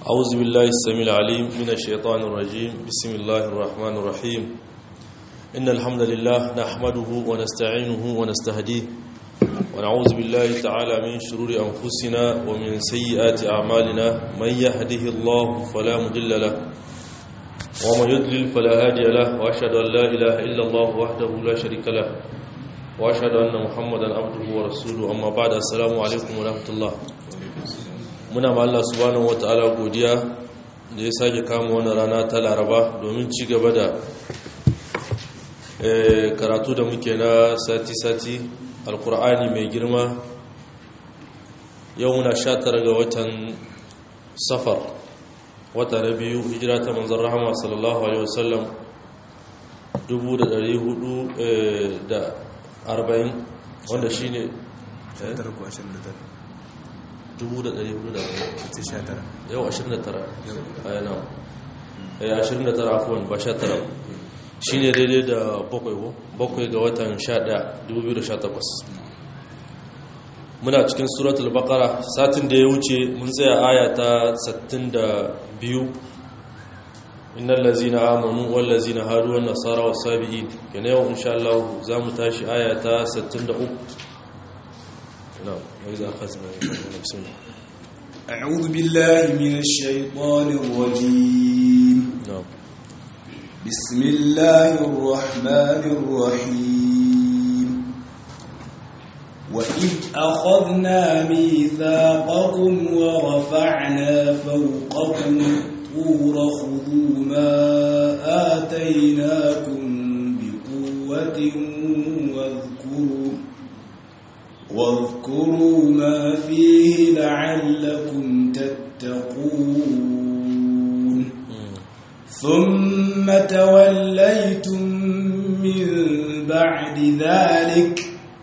أعوذ بالله السميع العليم من الشيطان الرجيم بسم الله الرحمن الرحيم إن الحمد لله نحمده ونستعينه ونستهديه ونعوذ بالله تعالى من شرور أنفسنا ومن سيئات أعمالنا من يهده الله فلا مضل له ومن يضلل فلا هادي له وأشهد أن لا إله إلا الله وحده لا شريك له وأشهد أن محمدا عبده ورسوله أما بعد السلام عليكم ورحمة الله muna ma Allah subhanahu wata'ala godiya da ya sake kama wani rana ta laraba domin ci gaba da karatu da muke na sati-sati alkur'ani mai girma yau muna sha tara ga watan safar wata na biyu hijira ta manzan rahama sallallahu alaihi wasallam 440 wanda shi ne 1400 yau 29 ayana 29 afuwan ba 19 shi ne daidai da bakwai ga watan 11 2018 muna cikin suratul baqara satin da ya wuce mun tsaya aya ta 62 innal ladzina amanu wal ladzina hadu wan nasara was sabiin kana yau insha Allah zamu tashi aya ta 63 نعم وإذا أخذنا بسم الله أعوذ بالله من الشيطان الرجيم نعم بسم الله الرحمن الرحيم وإذ أخذنا ميثاقكم ورفعنا فوقكم الطور خذوا ما آتيناكم بقوة واذكروا واذكروا ما فيه لعلكم تتقون ثم توليتم من بعد ذلك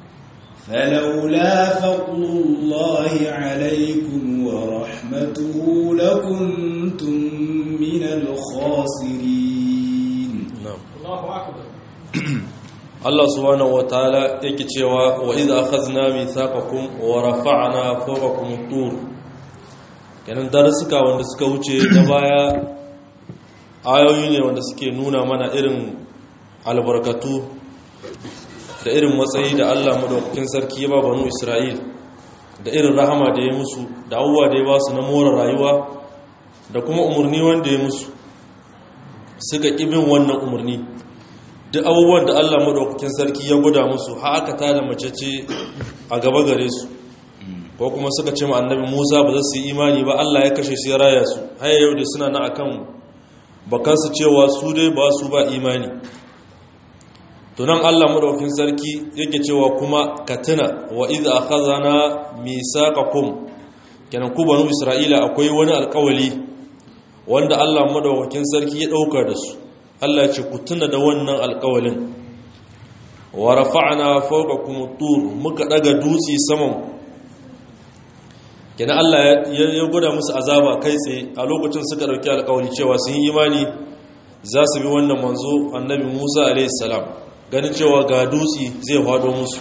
فلولا فضل الله عليكم ورحمته لكنتم من الخاسرين نعم الله أكبر Allah subhanahu wataala yake cewa wa idza akhadna mithaqakum wa rafa'na fawqakum at-tur kenan darasuka wanda suka wuce da baya ayoyi ne wanda suke nuna mana irin albarkatu da irin matsayi da Allah madaukakin sarki ya ba banu Isra'il da irin rahama da ya musu da abubuwa da ya ba su na more rayuwa da kuma umarni wanda ya musu suka ƙibin wannan umarni duk abubuwan da Allah maɗaukakin sarki ya guda musu haka ta da mace ce a gaba gare su ko kuma suka ce ma annabi Musa ba za su yi imani ba Allah ya kashe su ya raya su haya yau da suna na akan bakansu cewa su dai ba su ba imani to nan Allah maɗaukakin sarki yake cewa kuma katina wa idza akhadna misaqakum kenan ku banu Isra'ila akwai wani alƙawali wanda Allah maɗaukakin sarki ya ɗauka da su Allah ce ku tuna da wannan alƙawalin wa rafa'na fawqakum at-tur muka daga dutse saman kenan Allah ya gwada musu azaba kai tsaye a lokacin suka dauki alƙawari cewa sun yi imani za su bi wannan manzo annabi Musa alayhi salam ganin cewa ga dutse zai fado musu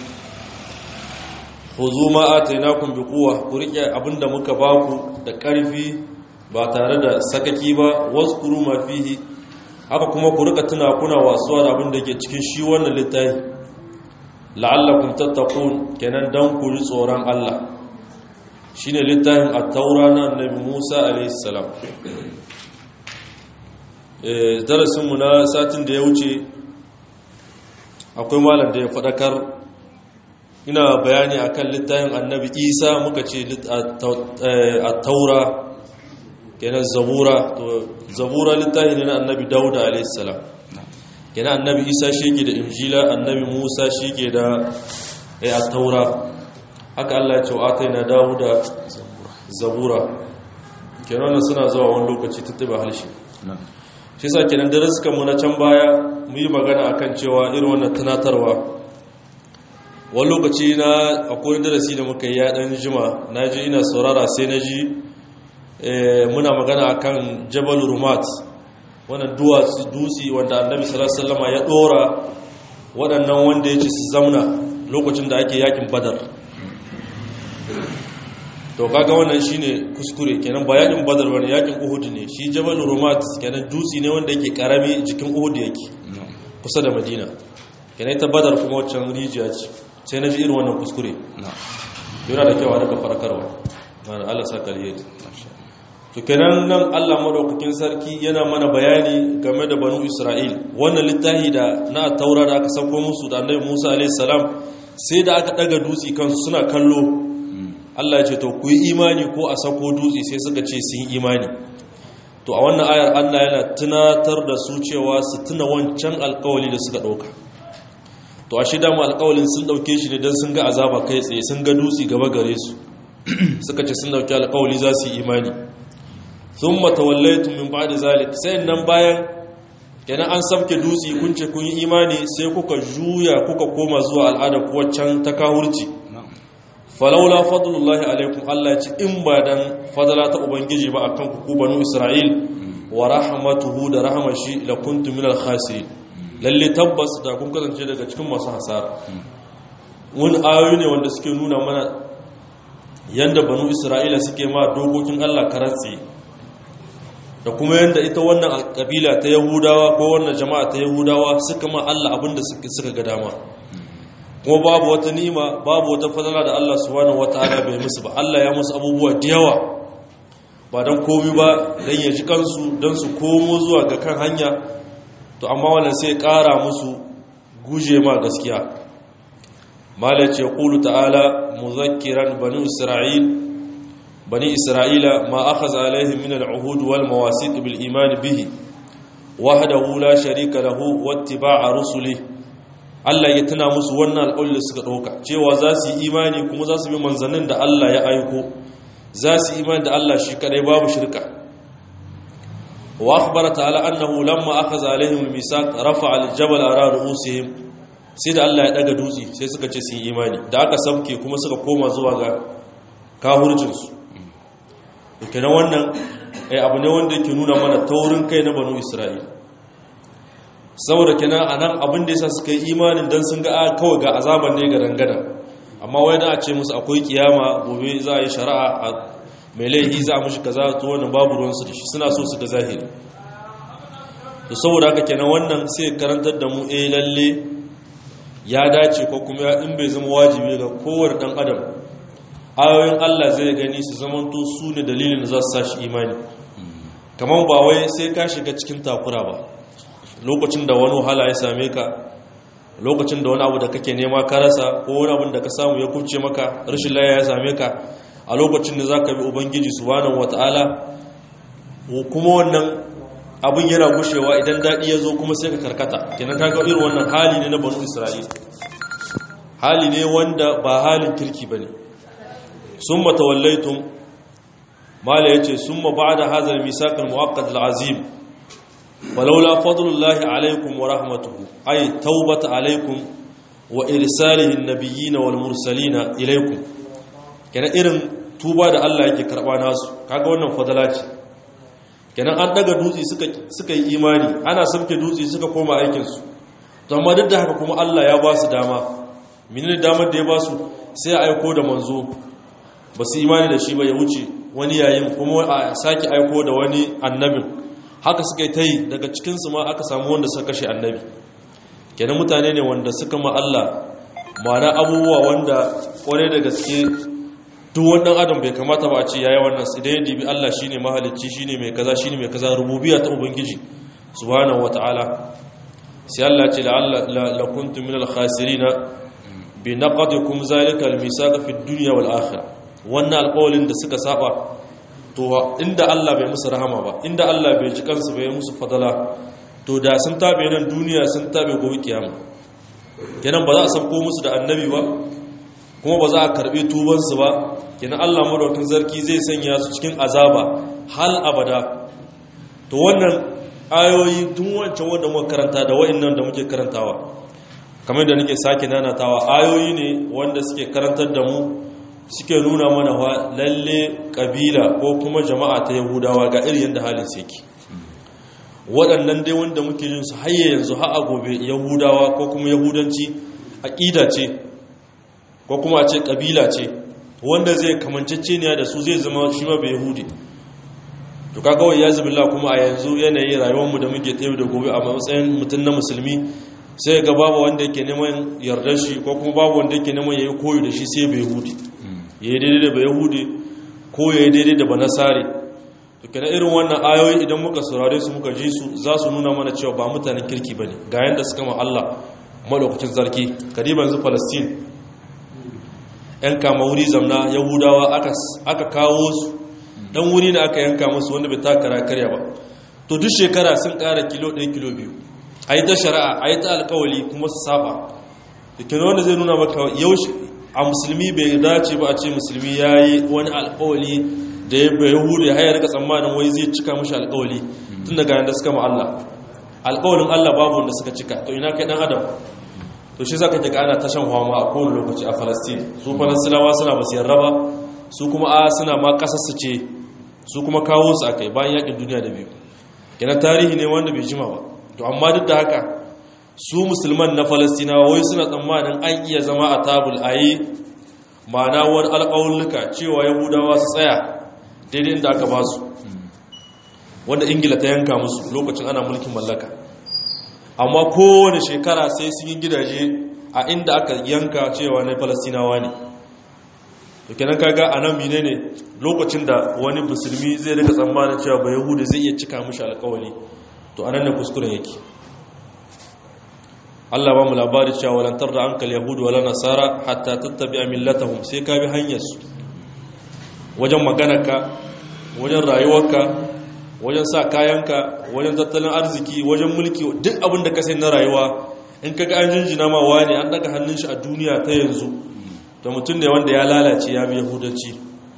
khuzu ma atainakum biquwa ku rike abinda muka baku da ƙarfi ba tare da sakaki ba wazkuru ma fihi haka kuma ku rika tuna kuna wasuwa da abin da ke cikin shi wannan littafi la'allakum tattaqun kenan dan ku ji tsoron Allah shine littafin at-taura na annabi Musa alayhi salam eh darasin mu na satin da ya wuce akwai malam da ya fadakar ina bayani akan littafin annabi Isa muka ce at-taura kenan zabura to zabura littafi ne na annabi dauda alaihissalam kenan annabi isa shi ke da injila annabi musa shi ke da ya taura haka allah ya ce wa ta na dauda zabura kenan wannan suna zuwa wani lokaci tattaba halshe shi sa kenan mu na can baya mu yi magana akan cewa irin wannan tunatarwa wani lokaci na akwai darasi da muka yi ya dan jima na ji ina saurara sai na ji muna magana akan jabal rumat wannan duwatsu dutse wanda annabi sallallahu alaihi ya dora waɗannan wanda ya ci su zauna lokacin da ake yakin badar to kaga wannan shine kuskure kenan ba yakin badar bane yakin uhud ne shi jabal rumat kenan dutsi ne wanda yake karami jikin uhud yake kusa da madina kenan ta badar kuma waccan rijiya ce sai na ji irin wannan kuskure yana da kyau a daga farkarwa mana Allah sa kariye to kenan nan Allah madaukakin sarki yana mana bayani game da banu Isra'il wannan littafi da na taura da aka sauko musu da annabi Musa alaihi salam sai da aka daga dutsi kansu suna kallo Allah ya ce to ku yi imani ko a sako dutse sai suka ce sun yi imani to a wannan ayar Allah yana tunatar da su cewa su tuna wancan alkawali da suka ɗauka to a shida mu alkawalin sun ɗauke shi ne don sun ga azaba kai tsaye sun ga dutse gaba gare su suka ce sun ɗauki alkawali za su yi imani sun matawallaitun min ba'da zalik sai nan bayan kenan an samke dutse kun ce kun yi imani sai kuka juya kuka koma zuwa al'ada kuwa can ta kahurci falaula fadlullahi alaikum Allah ce in ba dan fadala ta ubangiji ba akan ku ku banu Isra'il wa rahmatuhu da rahmashi la kuntum minal khasirin lalle tabbas da kun kasance daga cikin masu hasara wani ayoyi ne wanda suke nuna mana yanda banu Isra'ila suke ma dokokin Allah karatsi da kuma yanda ita wannan kabila ta Yahudawa ko wannan jama'a ta Yahudawa suka ma Allah abinda suka ga dama kuma babu wata ni'ima babu wata fadala da Allah subhanahu wataala bai musu ba Allah ya musu abubuwa da yawa ba dan komai ba dan ya ji kansu dan su komo zuwa ga kan hanya to amma wannan sai ƙara musu guje ma gaskiya mala ce qulu ta'ala muzakkiran bani isra'il bani isra'ila ma akhadha alaihim min al'uhud wal mawasiq bil iman bihi wahdahu la sharika lahu wattiba'a rusulihi Allah ya tuna musu wannan alƙawli da suka ɗauka cewa za su yi imani kuma za su bi manzannin da Allah ya aiko za su yi imani da Allah shi kadai babu shirka wa akhbara ta'ala annahu lamma akhadha alaihim al-misaq rafa'a al-jabal ara ru'usihim sai da Allah ya daga dutse sai suka ce su yi imani da aka samke kuma suka koma zuwa ga kahurcin su kenan wannan abu ne wanda yake nuna mana taurin kai na banu Isra'ila saboda kenan a nan abin da ya sa suka yi imanin don sun ga kawai ga azaban ne ga dangana amma wai da a ce musu akwai kiyama gobe za a yi shari'a a mai laihi za a mashi kaza to wannan babu ruwansu da shi suna so su ga zahiri to saboda haka kenan wannan sai karantar da mu eh lalle ya dace ko kuma in bai zama wajibi ga kowane dan adam ayoyin Allah zai gani su zamanto su ne dalilin da za su sa shi imani kamar ba wai sai ka shiga cikin takura ba lokacin da wani wahala ya same ka lokacin da wani abu da kake nema ka rasa ko wani abu da ka samu ya kubce maka rashin laya ya same ka a lokacin da za ka bi ubangiji subhanahu wata'ala kuma wannan abin yana gushewa idan daɗi ya zo kuma sai ka karkata kenan ka ga irin wannan hali ne na banu isra'il hali ne wanda ba halin kirki ba ne sun matawallaitun mala ya ce sun ma ba da hazar misakan muwakkad al'azim ولولا فضل الله عليكم ورحمته أي توبة عليكم وإرساله النبيين والمرسلين إليكم كان إرن توبة da Allah yake karba nasu kaga wannan fadala ce kenan an daga dutse suka suka yi imani ana sauke dutse suka koma aikin su to amma duk da haka kuma Allah ya ba su dama menene damar da ya ba su sai aiko da manzo ba su imani da shi ba ya wuce wani yayin kuma a sake aiko da wani annabin haka suka yi ta yi daga cikinsu ma aka samu wanda suka kashe annabi kenan mutane ne wanda suka ma Allah ma'ana abubuwa wanda kwarai da gaske duk wannan adam bai kamata ba a ce yayi wannan su idan ya dibi Allah shine mahalicci shine mai kaza shine mai kaza rububiyya ta ubangiji subhanahu wataala sai Allah ce la'alla la kuntum minal khasirin bi naqadikum zalika al-misaq fi ad-dunya wal akhirah wannan alƙawalin da suka saba to inda Allah bai musu rahama ba inda Allah bai ji kansu bai musu fadala to da sun tabe nan duniya sun tabe gobe kiyama kenan ba za a sauko musu da annabi ba kuma ba za a karbi tubansu ba kenan Allah madaukakin sarki zai sanya su cikin azaba hal abada to wannan ayoyi tun wancan wanda muka karanta da wa'annan da muke karantawa kamar da nake sake nanatawa ayoyi ne wanda suke karantar da mu suke nuna mana wa lalle kabila ko kuma jama'a ta yahudawa ga irin yadda halin su yake waɗannan dai wanda muke yin su hayye yanzu ha a gobe yahudawa ko kuma yahudanci aƙida ce ko kuma a ce kabila ce wanda zai kamanceceniya da su zai zama shi ma bai yahudi to kaga wai yazu billah kuma a yanzu yanayin rayuwar mu da muke tayo da gobe a matsayin mutum na musulmi sai ga babu wanda yake neman yardar shi ko kuma babu wanda yake neman yayi koyo da shi sai bai yahudi yayi daidai da bai yahudi ko yayi daidai da banasare to kana irin wannan ayoyi idan muka saurare su muka ji su za su nuna mana cewa ba mutanen kirki bane ga yanda suka ma Allah madaukakin sarki kariban zu Palestine yan kama wuri zamna yahudawa aka kawo su dan wuri da aka yanka musu wanda bai takara karya ba to duk shekara sun kara kilo 1 kilo 2 a yi ta shari'a a yi ta alkawali kuma su saba da kino wanda zai nuna maka yau a musulmi bai dace ba a ce musulmi ya yi wani alkawali da ya bai hudu ya hayar ka tsammanin wai zai cika mashi alkawali tun daga yadda suka ma Allah alkawalin Allah babu wanda suka cika to ina kai dan adam to shi zaka ga ana tashan hwama a kowane lokaci a Palestine su Falastinawa suna basu yarda ba su kuma a suna ma kasar su ce su kuma kawo su akai bayan yakin duniya da biyu kenan tarihi ne wanda bai jima ba to amma duk da haka su musulman na Falastinawa wai suna tsammanin an iya zama a tabul ayi ma'ana wani alƙawulluka cewa yahudawa su tsaya daidai inda aka ba su wanda ingila ta yanka musu lokacin ana mulkin mallaka amma kowane shekara sai sun yi gidaje a inda aka yanka cewa na falastinawa ne to kenan kaga a nan mine ne lokacin da wani musulmi zai rika tsammanin cewa ba yahudu zai iya cika mushi alkawali to anan ne kuskuren yake Allah ba mu labari cewa walantar da ankal yahudu wala nasara hatta tattabi'a millatahum sai ka bi hanyar su wajen maganarka wajen rayuwarka wajen sa kayanka wajen tattalin arziki wajen mulki duk abin da ka sai na rayuwa in kaga an jinjina ma wani an daga hannun shi a duniya ta yanzu da mutum ne wanda ya lalace ya bi yahudanci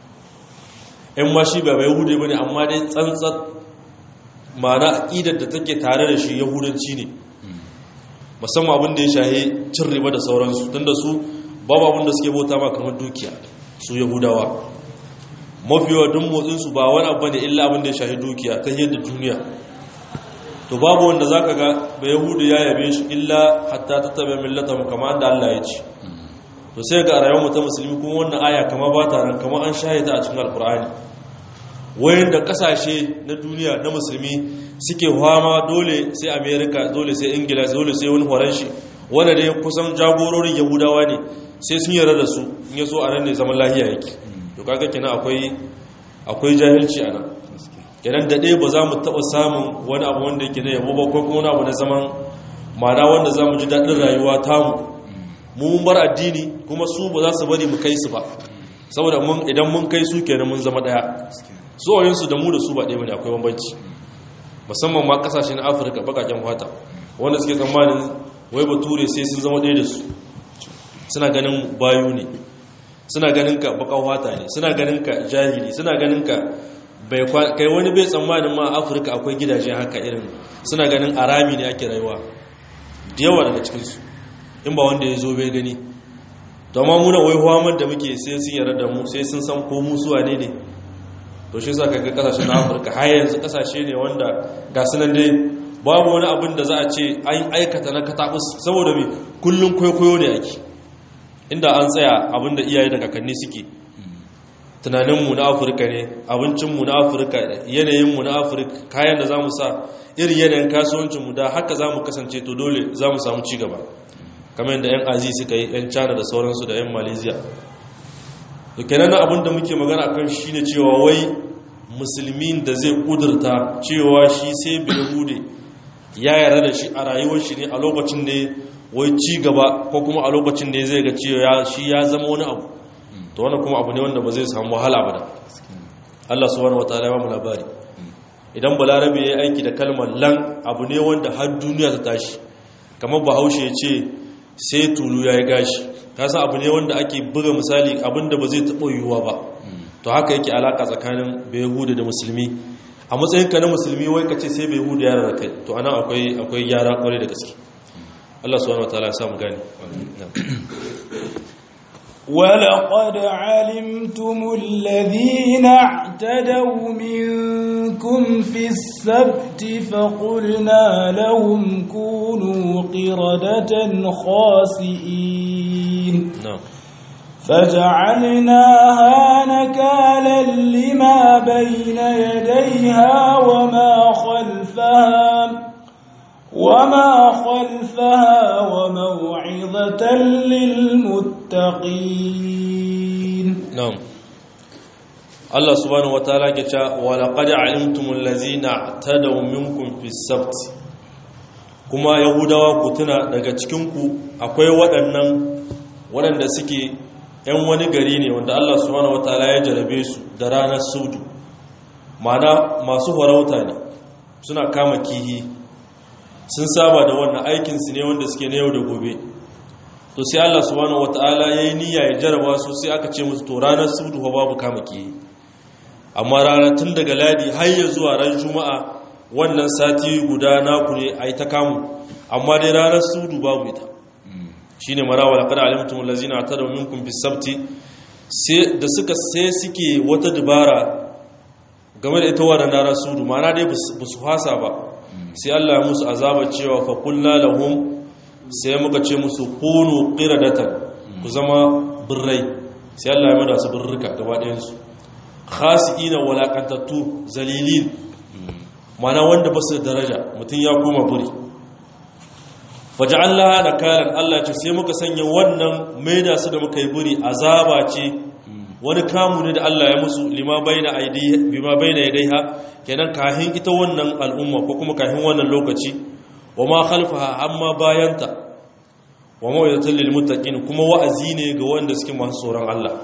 in ma shi ba yahude bane amma dai tsantsar ma'ana aqidar da take tare da shi yahudanci ne musamman abin da ya shahe cin riba da sauransu tunda su babu abin da suke bauta ma kamar dukiya su yahudawa mafiwa duk motsinsu ba wani abu ne illa abin da ya shahi dukiya ta yadda duniya to babu wanda za ka ga ba yahudu ya yabe shi illa hatta ta tabi millata mu kama da Allah ya ce to sai ga rayuwar ta musulmi kuma wannan aya kama ba ta nan kama an shahida a cikin alkur'ani wayan da kasashe na duniya na musulmi suke fama dole sai america dole sai ingila dole sai wani horon shi wanda dai kusan jagororin yahudawa ne sai sun yarda da su in ya so a nan ne zaman lahiya yake to kaga kenan akwai akwai jahilci a nan kenan da ɗaya ba za mu taɓa samun wani abu wanda yake na yabo ba ko kuma wani abu na zaman ma'ana wanda za mu ji daɗin rayuwa tamu mu mun bar addini kuma su ba za su bari mu kai su ba saboda mun idan mun kai su kenan mun zama ɗaya su da mu da su ba ɗaya bane akwai bambanci musamman ma ƙasashen afirka bakaken fata wanda suke tsammanin wai bature sai sun zama ɗaya da su suna ganin bayu ne suna ganin ka bakan wata ne suna ganin ka jahili suna ganin ka bai kai wani bai tsammanin ma afirka akwai gidaje haka irin suna ganin arami ne ake rayuwa da yawa daga cikinsu in ba wanda ya zo bai gani domin muna wai huwamar da muke sai sun yarda da mu sai sun san ko musuwa ne ne to shi sa kaga kasashen afirka har yanzu kasashe ne wanda ga sunan dai babu wani abin da za a ce an aikata na katabus saboda mai kullum kwaikwayo ne ake inda an tsaya abinda iyaye da kakanni suke tunaninmu na afirka ne abincinmu na afirka yanayinmu na afirka kayan da za mu sa irin yanayin kasuwancinmu da haka za mu kasance to dole za mu samu cigaba kamar yadda 'yan azi suka yi 'yan china da sauransu da 'yan malaysia da kenan abin da muke magana kan shi ne cewa wai musulmin da zai kudurta cewa shi sai bai hude ya yarda da shi a rayuwar shi ne a lokacin ne wai ci gaba ko kuma a lokacin da zai ga cewa shi ya zama wani abu to wannan kuma abu ne wanda ba zai samu wahala ba da Allah subhanahu wataala ya ba mu labari idan balarabe ya aiki da kalmar lan abu ne wanda har duniya ta tashi kamar bahaushe ya ce sai tulu ya yi gashi kasa abu ne wanda ake buga misali abinda ba zai taɓa yiwuwa ba to haka yake alaka tsakanin behuda da musulmi a matsayinka na musulmi wai ka ce sai behuda ya rarrakai to ana akwai akwai gyara kwarai da gaske Allah subhanahu wataala ya samu gani ولقد علمتم الذين اعتدوا منكم في السبت فقلنا لهم كونوا قردة خاسئين na'am فجعلناها نكالا لما بين يديها وما خلفها وما خلفها وموعظة للمتقين na'am Allah subhanahu wataala ke cewa wa laqad alimtumul ladzina tadaw minkum fis sabt kuma yahudawa ku tuna daga cikin ku akwai waɗannan waɗanda suke ‘yan wani gari ne wanda Allah subhanahu wataala ya jarabe su da ranar sudu ma'ana masu farauta ne suna kama kihi sun saba da wannan aikinsu ne wanda suke na yau da gobe to sai Allah subhanahu wataala yayi niyya ya jaraba su sai aka ce musu to ranar sudu fa babu kama kihi amma ranar tun daga ladi har ya zuwa ran juma'a wannan sati guda naku ne ai ta kamu amma dai ranar sudu babu ita shine marawa laqad alimtum allazina atadaw minkum bis sabti sai da suka sai suke wata dubara game da ita wannan ranar sudu ma'ana dai ba su fasa ba sai Allah ya musu azaba cewa fa qulna lahum sai muka ce musu kunu qiradatan ku zama birrai sai Allah ya mada su birrika gaba ɗayan su khasiina walakantattu zalilin mana wanda ba su da daraja mutum ya koma buri faja'allaha nakalan Allah ce sai muka sanya wannan maida su da muka yi buri azaba ce wani kamu ne da Allah ya musu lima baina aidiha bima baina yadaiha kenan kahin ita wannan al'umma ko kuma kahin wannan lokaci wa ma khalfaha amma bayanta wa mawaidatul lil muttaqin kuma wa'azi ne ga wanda suke masu tsoron Allah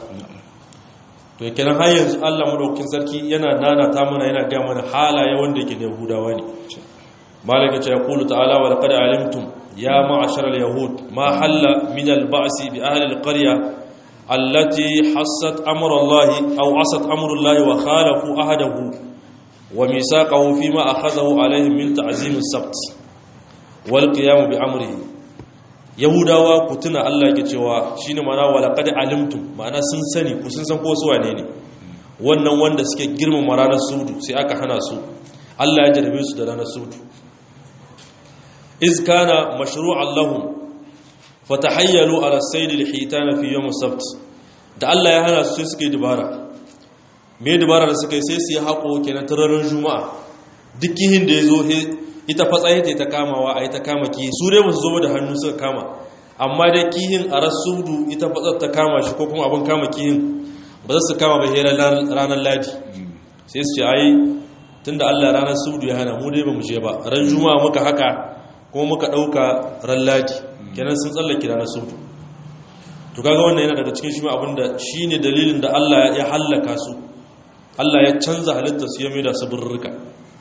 to kenan har yanzu Allah madaukakin sarki yana nana ta mana yana ga mana halaye wanda yake da Yahudawa ne malaka ce yaqulu ta'ala wa laqad alimtum ya ma'ashar al-yahud ma halla min al-ba'si bi ahli al-qarya allati hassat amra Allah aw asat amru Allah wa khalafu ahadahu wa misaqahu fima akhadahu alaihim min ta'zim as-sabt wal qiyam bi amrihi yahudawa ku tuna Allah yake cewa shine mana walaqad alimtum ma'ana sun sani ku sun san ko su wane ne wannan wanda suke girmama ranar sudu sai aka hana su Allah ya jarabe su da ranar sudu iz kana mashru'an lahum fatahayyalu ala sayd al-hitan fi yawm as-sabt da Allah ya hana su sai suke dubara me dubara da suka yi sai su yi hako kenan tararin juma'a dukkin da yazo ita fatsaye ta kamawa a yi ta kama kihi su dai ba su zo da hannu suka kama amma dai kihin a rasudu ita fatsar ta kama shi ko kuma abin kama kihin ba za su kama ba hera ranar ladi sai su ce ai tun da allah ranar sudu ya hana mu dai ba mu je ba ran juma'a muka haka kuma muka ɗauka ran ladi kenan sun tsallake ranar sudu to kaga wannan yana daga cikin shi ma abin da shi ne dalilin da allah ya hallaka su allah ya canza halittar su ya mai da su birrika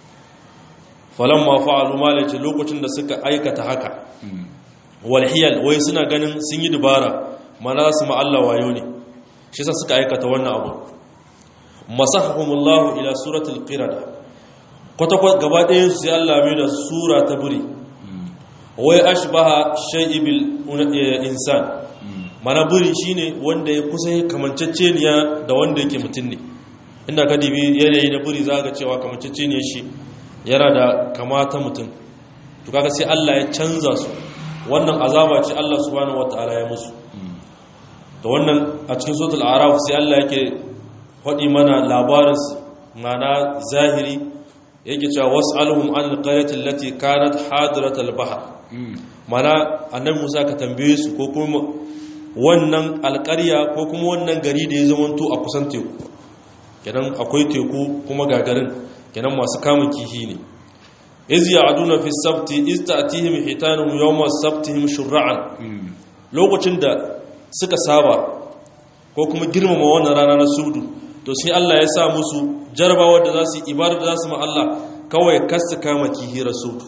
falon ma fa'alu malace lokacin da suka aikata haka walhiyal wai suna ganin sun yi dubara mana su ma'alla wayo ne shi sa suka aikata wannan abu masahahumullahu ila suratul qirada kwata-kwata gaba ɗayan su sai Allah mai da sura ta buri wai ashbaha shay'ibil insan mana buri shine wanda ya kusa kamanceceniya da wanda yake mutum ne inda ka dibi yanayi na buri za ga cewa kamanceceniyar shi yana da kamata mutum to kaga sai Allah ya canza su wannan azaba ce Allah subhanahu wataala ya musu to wannan a cikin suratul araf sai Allah yake faɗi mana labarin mana zahiri yake cewa was'aluhum anil qaryati allati kanat hadirat al-bahr mana annabi Musa ka tambaye su ko kuma wannan alƙarya ko kuma wannan gari da ya zamanto a kusan teku kenan akwai teku kuma gagarin kenan masu kamun kihi ne iz ya'duna fi sabti iz ta'tihim hitanuhum yawma sabtihim shur'an lokacin da suka saba ko kuma girmama wannan rana na sudu to sai Allah ya sa musu jarabawa da za su yi ibada da za su ma Allah kawai kasu kama kihi rasul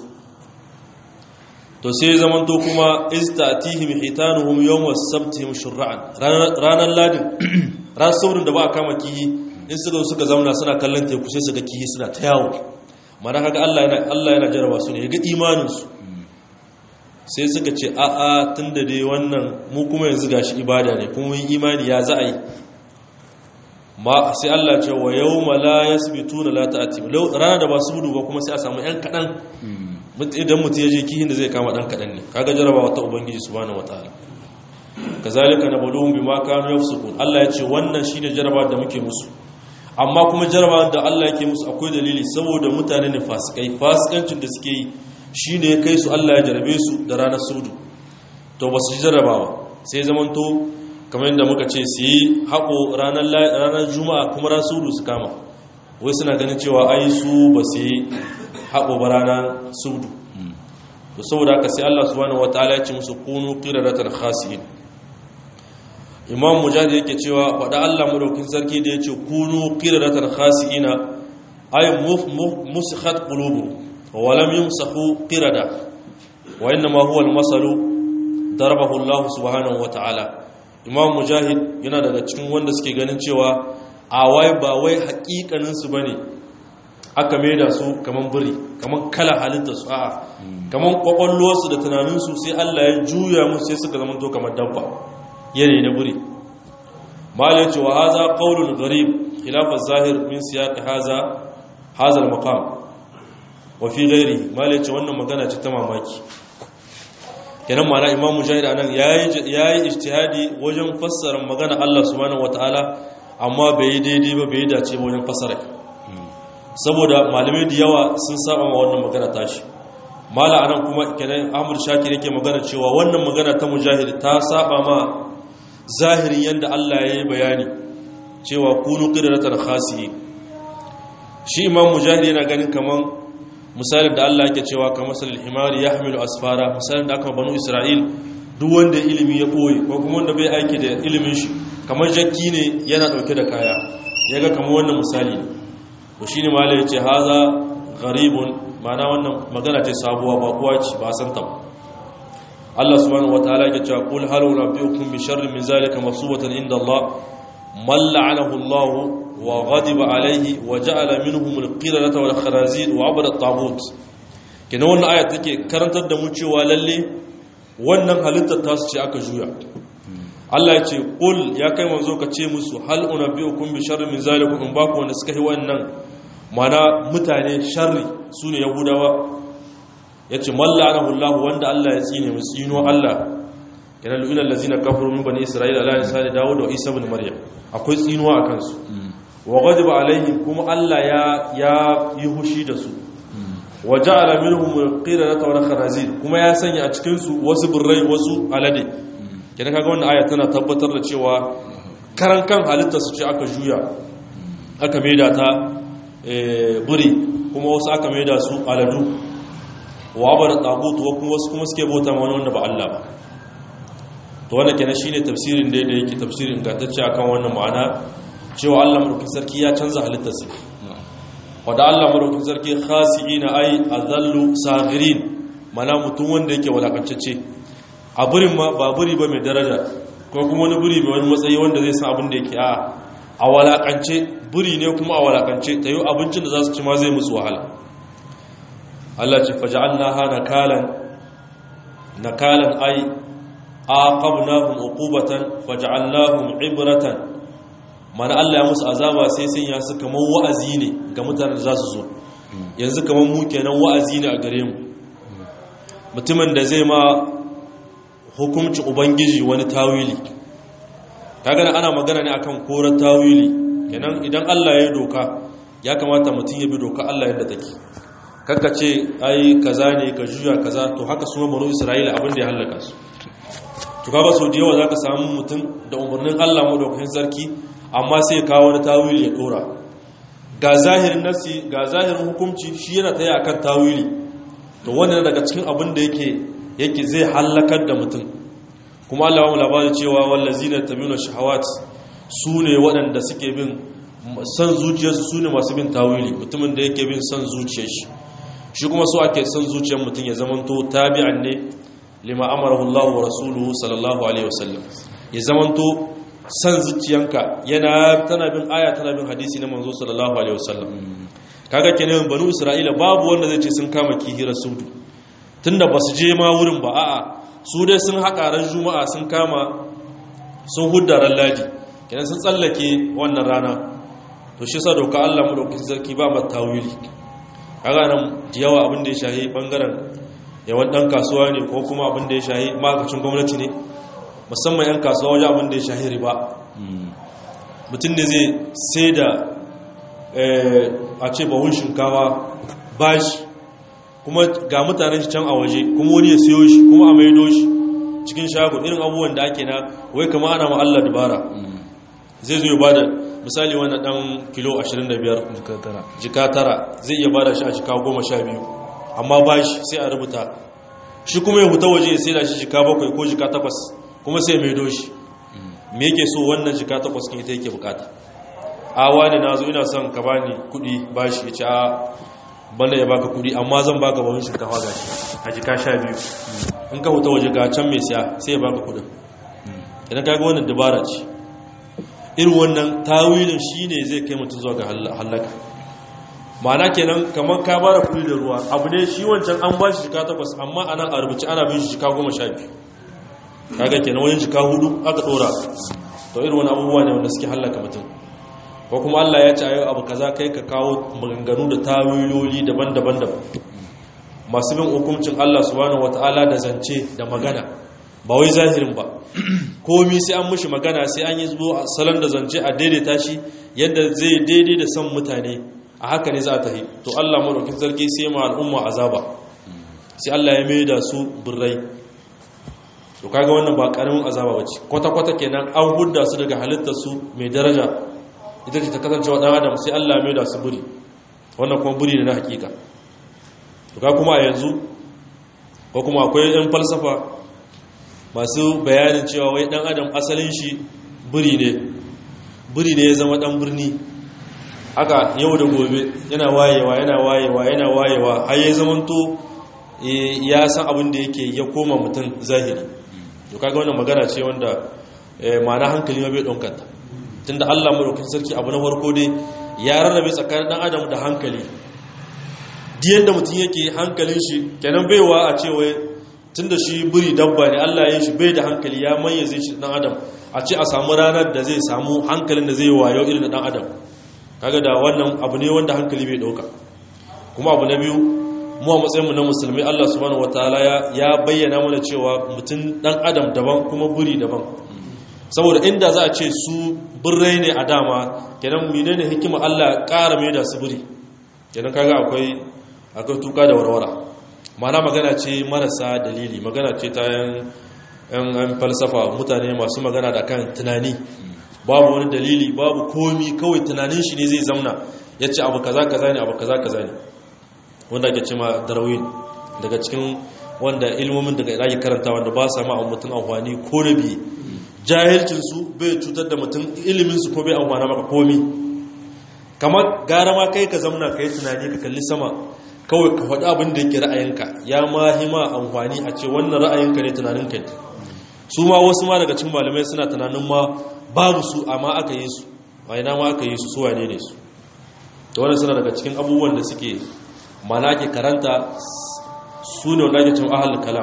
to sai zamanto kuma iz ta'tihim hitanuhum yawma sabtihim shur'an ranar ladin ran saurin da ba a kama kihi in suka suka zauna suna kallon teku sai su ga kihi suna ta yawo mana kaga Allah yana Allah yana jaraba su ne ga imanin su sai suka ce a a tunda dai wannan mu kuma yanzu gashi ibada ne kuma yin imani ya za a yi ma sai Allah ce wa yawma la yasbituna la ta'ti rana da ba su gudu ba kuma sai a samu yan kadan idan mutum ya je kihin da zai kama dan kadan ne kaga jarabawa ta ubangiji subhanahu wataala kazalika nabluhum bima kanu yafsukun Allah ya ce wannan shine jaraba da muke musu amma kuma jaraba da Allah yake musu akwai dalili saboda mutane ne fasikai fasikancin da suke yi shine ya kai su Allah ya jarabe su da ranar sudu to ba su jarabawa sai zamanto kamar yadda muka ce su yi haƙo ranar juma'a kuma ran sudu su kama wai suna ganin cewa ai su ba su yi haƙo ba ranar sudu to saboda haka sai Allah subhanahu wataala ya ce musu kunu qiradatan khasiin imam mujahid yake cewa faɗa Allah madaukin sarki da yace kunu qiradatan khasiina ay musikhat qulubu wa lam yumsahu qirada wa inma huwa al-masalu darabahu Allah subhanahu wataala imam mujahid yana daga cikin wanda suke ganin cewa a wai ba wai hakikanin su bane aka maida su kaman biri kaman kala halitta su a'a kaman kwakwalwarsu da tunaninsu sai Allah ya juya musu sai suka zama to kamar dabba yanayi na buri malai ce wa haza qaulun gharib khilaf zahir min siyaq haza haza al-maqam wa fi ghairi malai ce wannan magana ce ta mamaki kenan mana imam mujahid anan yayi yayi ijtihadi wajen fassara magana Allah subhanahu wataala amma bai daidai ba bai dace ba wajen fassara saboda malamai da yawa sun saba ma wannan magana tashi mala anan kuma kenan Ahmad Shakir yake magana cewa wannan magana ta mujahid ta saba ma zahirin yanda Allah ya yi bayani cewa kunu qidratan khasi shi imam mujahid yana ganin kaman misalin da Allah yake cewa kamar salil himari yahmilu asfara misalin da aka banu Isra'il duk wanda ilimi ya boye ko kuma wanda bai aiki da ilimin shi kamar jakki ne yana dauke da kaya yaga kamar wannan misali ne to shine malai yace haza gharibun ma'ana wannan magana ce sabuwa ba kuwa ce ba san ta Allah subhanahu wataala yake cewa qul hal unabbiukum bi sharrin min zalika masubatan inda Allah man la'anahu Allah wa ghadiba alayhi wa ja'ala minhum al-qiradata wal kharazir wa 'abada at-taghut kina wannan aya take karantar da mu cewa lalle wannan halittar tasu ce aka juya Allah ya ce qul ya kai manzo ka ce musu hal unabbiukum bi sharrin min zalika in ba ku wanda suka yi wannan mana mutane sharri su ne yahudawa ya ce mallanahu Allah wanda Allah ya tsine mu tsino Allah yana lu'ina allazina kafaru min bani isra'ila ala lisani dawud wa isa ibn maryam akwai tsinuwa a kansu wa ghadiba alaihim kuma Allah ya ya yi hushi da su wa ja'ala minhum qiradata wa kharazir kuma ya sanya a cikin su wasu burrai wasu alade kidan kaga wannan aya tana tabbatar da cewa karan kan halittar su ce aka juya aka maida ta buri kuma wasu aka maida su aladu wa bar tagut wa kuma wasu kuma suke bauta wani wanda ba Allah ba to wannan kenan shine tafsirin da yake tafsirin ingantacce akan wannan ma'ana cewa Allah madaukakin sarki ya canza halittarsa wanda Allah madaukakin sarki khasiina ai azallu saghirin mana mutum wanda yake walakantacce a burin ma ba buri ba mai daraja ko kuma wani buri mai wani matsayi wanda zai san abin da yake a a walakance buri ne kuma a walakance ta yi abincin da za su ci ma zai musu wahala Allah ce faja'alnaha nakalan nakalan ai aqabnahum uqubatan faja'alnahum ibratan mana Allah ya musu azaba sai sun ya su kaman wa'azi ne ga mutanen da za su zo yanzu kaman mu kenan wa'azi ne a gare mu mutumin da zai ma hukumci ubangiji wani tawili kaga ana magana ne akan korar tawili kenan idan Allah ya doka ya kamata mutum ya bi doka Allah yadda take kakka ce ai kaza ne ka juya kaza to haka su banu Isra'ila abin da ya halaka su to kaga so da yawa zaka samu mutum da umarnin Allah madaukakin sarki amma sai ya kawo wani tawili ya dora ga zahirin nasi ga zahirin hukunci shi yana taya akan tawili to wannan daga cikin abin da yake yake zai halakar da mutum kuma Allah ya labari cewa wallazina tabiyuna shahawat su ne waɗanda suke bin san zuciyarsu su ne masu bin tawili mutumin da yake bin san zuciyar shi shi kuma so ake san zuciyar mutum ya zamanto tabi'an ne lima amarahu Allah wa rasuluhu sallallahu alaihi wasallam ya zamanto san zuciyanka yana tana bin aya tana bin hadisi na manzo sallallahu alaihi wasallam kaga kenan banu isra'ila babu wanda zai ce sun kama kihira sudu tunda basu je ma wurin ba a'a su dai sun haƙa ran juma'a sun kama sun hudda ran ladi kenan sun tsallake wannan rana to shi sa doka Allah mu dauki sarki ba mata tawili kaga nan da yawa abin da ya shahi bangaren yawan dan kasuwa ne ko kuma abin da ya shahi makacin gwamnati ne musamman 'yan kasuwa wajen abin da ya shahiri ba mutum ne zai sai da a ce bahun shinkawa bashi kuma ga mutanen shi can a waje kuma wani ya siyo shi kuma a maido shi cikin shago irin abubuwan da ake na wai kama ana ma Allah dubara zai zo ya bada misali wani dan kilo 25 jika tara zai iya bada shi a jika 12 amma bashi sai a rubuta shi kuma ya huta waje sai da shi jika 7 ko jika 8 kuma sai ya maido shi me yake so wannan jika 8 kin ita yake bukata a wani na zo ina son ka bani kudi bashi ya ce a banda ya baka kudi amma zan baka bawon shinkafa ga shi a jika sha biyu in ka huta waje ga can mai siya sai ya baka kudin idan ka ga wannan dabara ce irin wannan tawilin shi ne zai kai mutum zuwa ga hallaka ma'ana kenan kamar ka bara kudi da ruwa abu ne shi wancan an ba shi jika takwas amma a nan a rubuce ana bin shi jika goma sha biyu kaga kenan wajen jika hudu aka dora to irin wani abubuwa ne wanda suke hallaka mutum ko kuma Allah ya ce ayo abu kaza kai ka kawo maganganu da tawiloli daban-daban daban masu bin hukuncin Allah subhanahu wataala da zance da magana ba wai zahirin ba komi sai an mushi magana sai an yi zuwa salon da zance a daidaita shi yadda zai daidai da son mutane a haka ne za ta yi to Allah madaukin sarki sai ma al'umma azaba sai Allah ya mai da su birrai to kaga wannan ba karamin azaba bace kwata-kwata kenan an hudda su daga halittar su mai daraja ita ce ta kasancewa ɗan adam sai Allah mai da su buri wannan kuma buri ne na hakika to ka kuma a yanzu ko kuma akwai ɗan falsafa masu bayanin cewa wai ɗan adam asalin shi buri ne buri ne ya zama ɗan birni haka yau da gobe yana wayewa yana wayewa yana wayewa har ya zamanto ya san abin da yake ya koma mutum zahiri to kaga wannan magana ce wanda ma'ana hankali ma bai ɗaukanta tunda Allah madaukakin sarki abu na farko dai ya rarrabe tsakanin dan adam da hankali diyan da mutum yake hankalin shi kenan baiwa a cewa tunda shi buri dabba ne Allah ya shi bai da hankali ya mayyaze shi dan adam a ce a samu ranar da zai samu hankalin da zai wayo irin dan adam kaga da wannan abu ne wanda hankali bai dauka kuma abu na biyu mu a matsayin mu na musulmi Allah subhanahu wataala ya bayyana mana cewa mutum dan adam daban kuma buri daban saboda inda za a ce su birrai ne a dama kenan mine ne hikima Allah ƙara mai da su biri kenan kaga akwai akwai tuka da warwara mana magana ce marasa dalili magana ce ta yan falsafa mutane masu magana da kan tunani babu wani dalili babu komi kawai tunanin shi ne zai zamna ya ce abu kaza kaza ne abu kaza kaza ne wanda ake ce ma darwin daga cikin wanda ilmomin daga ake karanta wanda ba sa ma mutum amfani ko da biye jahilcinsu bai cutar da mutum iliminsu ko bai amfana maka komi kamar gara ma kai ka zamna ka yi tunani ka kalli sama kawai ka faɗi abin da yake ra'ayinka ya ma hima amfani a ce wannan ra'ayinka ne tunaninka ne su ma wasu ma daga cikin malamai suna tunanin ma babu su amma aka yi su ina ma aka yi su su wane ne su da wannan suna daga cikin abubuwan da suke mana ke karanta su ne wanda ake cin ahal kalam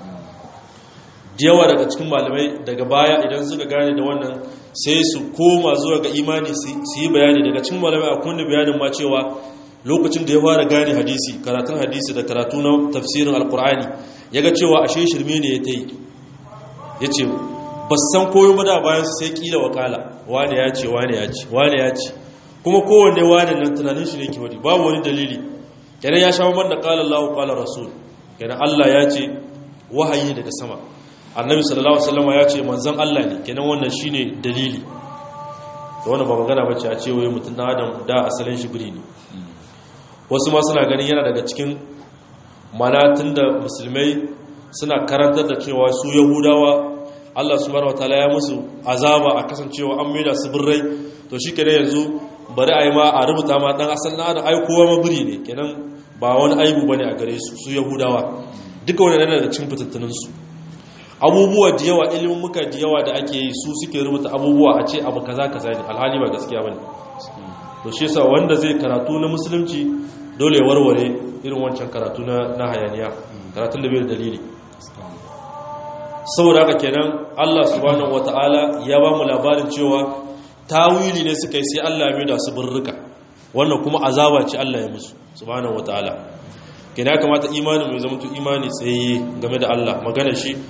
yawa daga cikin malamai daga baya idan suka gane da wannan sai su koma zuwa ga imani su yi bayani daga cikin malamai a kunna bayanin ma cewa lokacin da ya fara gane hadisi karatun hadisi da karatu na tafsirin alkur'ani ya ga cewa ashe shirme ne ya ta yi ya ce ba san koyo ba da bayan sai kila wakala wane ya ce wane ya ce wane ya ce kuma kowanne wane nan tunanin shi ne ke wadi babu wani dalili kenan ya sha man da kala Allah kala rasul kenan Allah ya ce wahayi daga sama annabi sallallahu alaihi wasallam ya ce manzon Allah ne kenan wannan shine dalili da wannan ba magana bace a ce wai mutum dan adam da asalin shi biri ne wasu ma suna ganin yana daga cikin mana tunda musulmai suna karantar da cewa su yahudawa Allah subhanahu wataala ya musu azaba a kasancewa an maida su birrai to shi kenan yanzu bari a yi ma a rubuta ma dan asalin adam ai kowa ma biri ne kenan ba wani aibu bane a gare su su yahudawa duka wannan yana da cikin fitattunin su abubuwa da yawa ilimin muka da yawa da ake yi su suke rubuta abubuwa a ce abu kaza kaza ne alhali ba gaskiya bane to shi yasa wanda zai karatu na musulunci dole ya warware irin wancan karatu na na hayaniya karatun da bai da dalili saboda haka kenan Allah subhanahu wataala ya ba mu labarin cewa tawili ne suka yi sai Allah ya mai da su burruka wannan kuma azaba ce Allah ya musu subhanahu wataala kenan ya kamata imanin mai zama imani tsaye game da Allah magana shi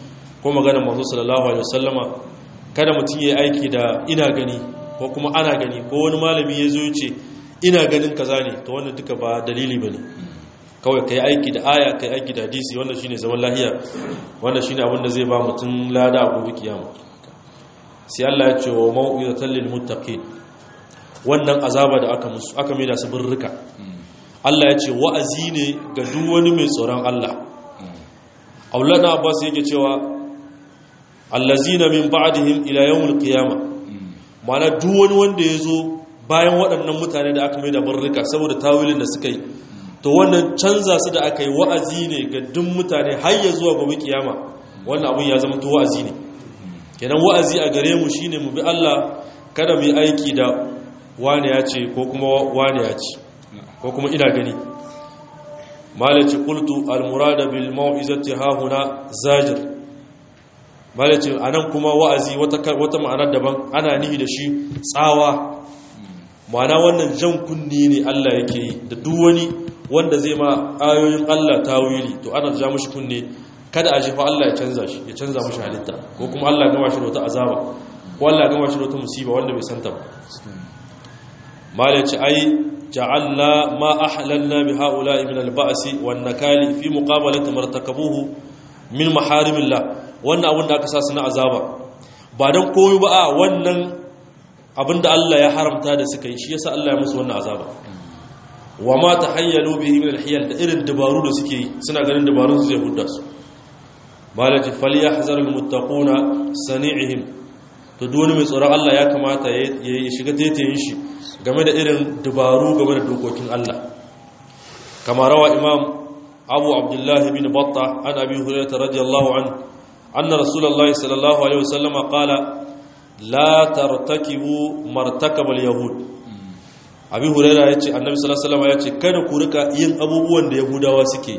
ko maganar manzo sallallahu alaihi wasallama kada mutum ya aiki da ina gani ko kuma ana gani ko wani malami ya zo ce ina ganin kaza ne to wannan duka ba dalili bane kawai kai aiki da aya kai aiki da hadisi wannan shine zaman lahiya wannan shine abin da zai ba mutum lada a gobe kiyama sai Allah ya ce wa mau'izatan lil muttaqin wannan azaba da aka musu aka mai da su birrika Allah ya ce wa'azi ne ga duk wani mai tsoron Allah Aulana Abbas yake cewa allazina min ba'dihim ila yawmil qiyamah mana duk wani wanda ya zo bayan waɗannan mutane da aka mai da birrika saboda tawilin da suka yi to wannan canza su da aka yi wa'azi ne ga duk mutane har ya zuwa gobe kiyama wannan abin ya zama to wa'azi ne kenan wa'azi a gare mu shine mu bi Allah kada mu yi aiki da wane ya ce ko kuma wane ya ce ko kuma ina gani malaci qultu al-murada bil mau'izati ha huna zajir malaci anan kuma wa'azi wata wata ma'anar daban ana nihi da shi tsawa ma'ana wannan jan kunni ne Allah yake yi da duk wani wanda zai ma ayoyin Allah tawili to ana ja mushi kunne kada a jefa Allah ya canza shi ya canza mushi halitta ko kuma Allah ya gama shi da wata azaba ko Allah ya gama shi da wata musiba wanda bai santa ba malaci ai ja'alna ma ahlalna bi ha'ula'i min al-ba'si wan nakali fi muqabalati martakabuhu min maharimillah wannan abin da aka sa su na azaba ba dan koyo ba a wannan abin da Allah ya haramta da suka yi shi yasa Allah ya musu wannan azaba wa ma tahayyalu bihi min al-hiyal da irin dabaru da suke yi suna ganin dabarun su zai hudda su malaji falyahzar al-muttaquna sani'ihim to duk wani mai tsoron Allah ya kamata ya shiga taitayin shi game da irin dabaru game da dokokin Allah kama rawa imam abu abdullahi bin batta an abi hurairah radiyallahu an anna rasulullahi sallallahu alaihi wasallam qala la tartakibu martakabal yahud abi hurairah yace annabi sallallahu alaihi wasallam yace kada ku rika yin abubuwan da yahudawa suke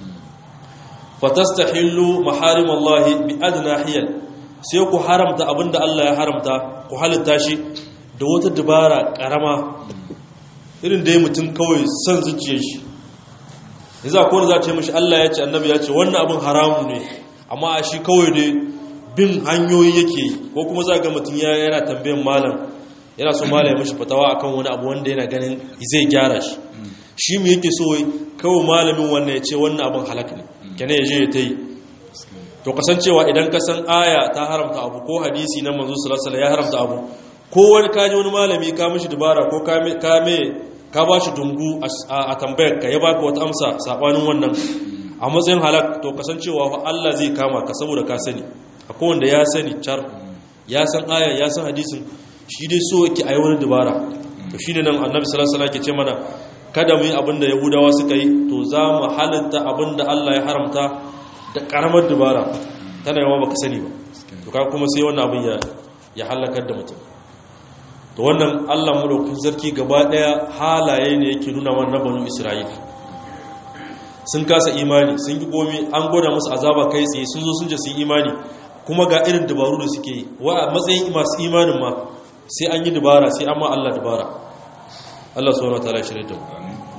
fatastahillu maharimallahi bi adna hiyal sai ku haramta abinda Allah ya haramta ku halitta shi da wata dabara karama irin da ya mutum kawai son zuciyar shi yanzu akwai wanda za ce mashi Allah ya ce annabi ya ce wannan abin haramu ne amma a shi kawai dai bin hanyoyi yake yi ko kuma za ga mutum yana tambayin malam yana so malam ya mashi fatawa akan wani abu wanda yana ganin zai gyara shi shi mu yake so kawai malamin wannan ya ce wannan abin halak ne kenan ya je ya ta yi to kasancewa idan ka san aya ta haramta abu ko hadisi na manzo sallallahu alaihi ya haramta abu ko wani kaji wani malami ka mishi dubara ko ka me ka ba shi dungu a tambayar ka ya baka wata amsa sabanin wannan a matsayin halak to kasancewa fa Allah zai kama ka saboda ka sani akwai wanda ya sani char ya san aya ya san hadisin shi dai so yake ayi wani dubara to shine nan annabi sallallahu alaihi wasallam ke ce mana kada mu yi abin da yahudawa suka yi to za mu halatta abin da Allah ya haramta da karamar dubara tana yawa baka sani ba to ka kuma sai wannan abin ya ya halakar da mutum to wannan Allah madaukakin sarki gaba daya halaye ne yake nuna wannan banu Isra'ila sun kasa imani sun yi komi an gwada musu azaba kai tsaye sun zo sun je sun imani kuma ga irin dabaru da suke yi wa a matsayin masu imanin ma sai an yi dabara sai an ma Allah dabara Allah subhanahu wataala ya shirye da mu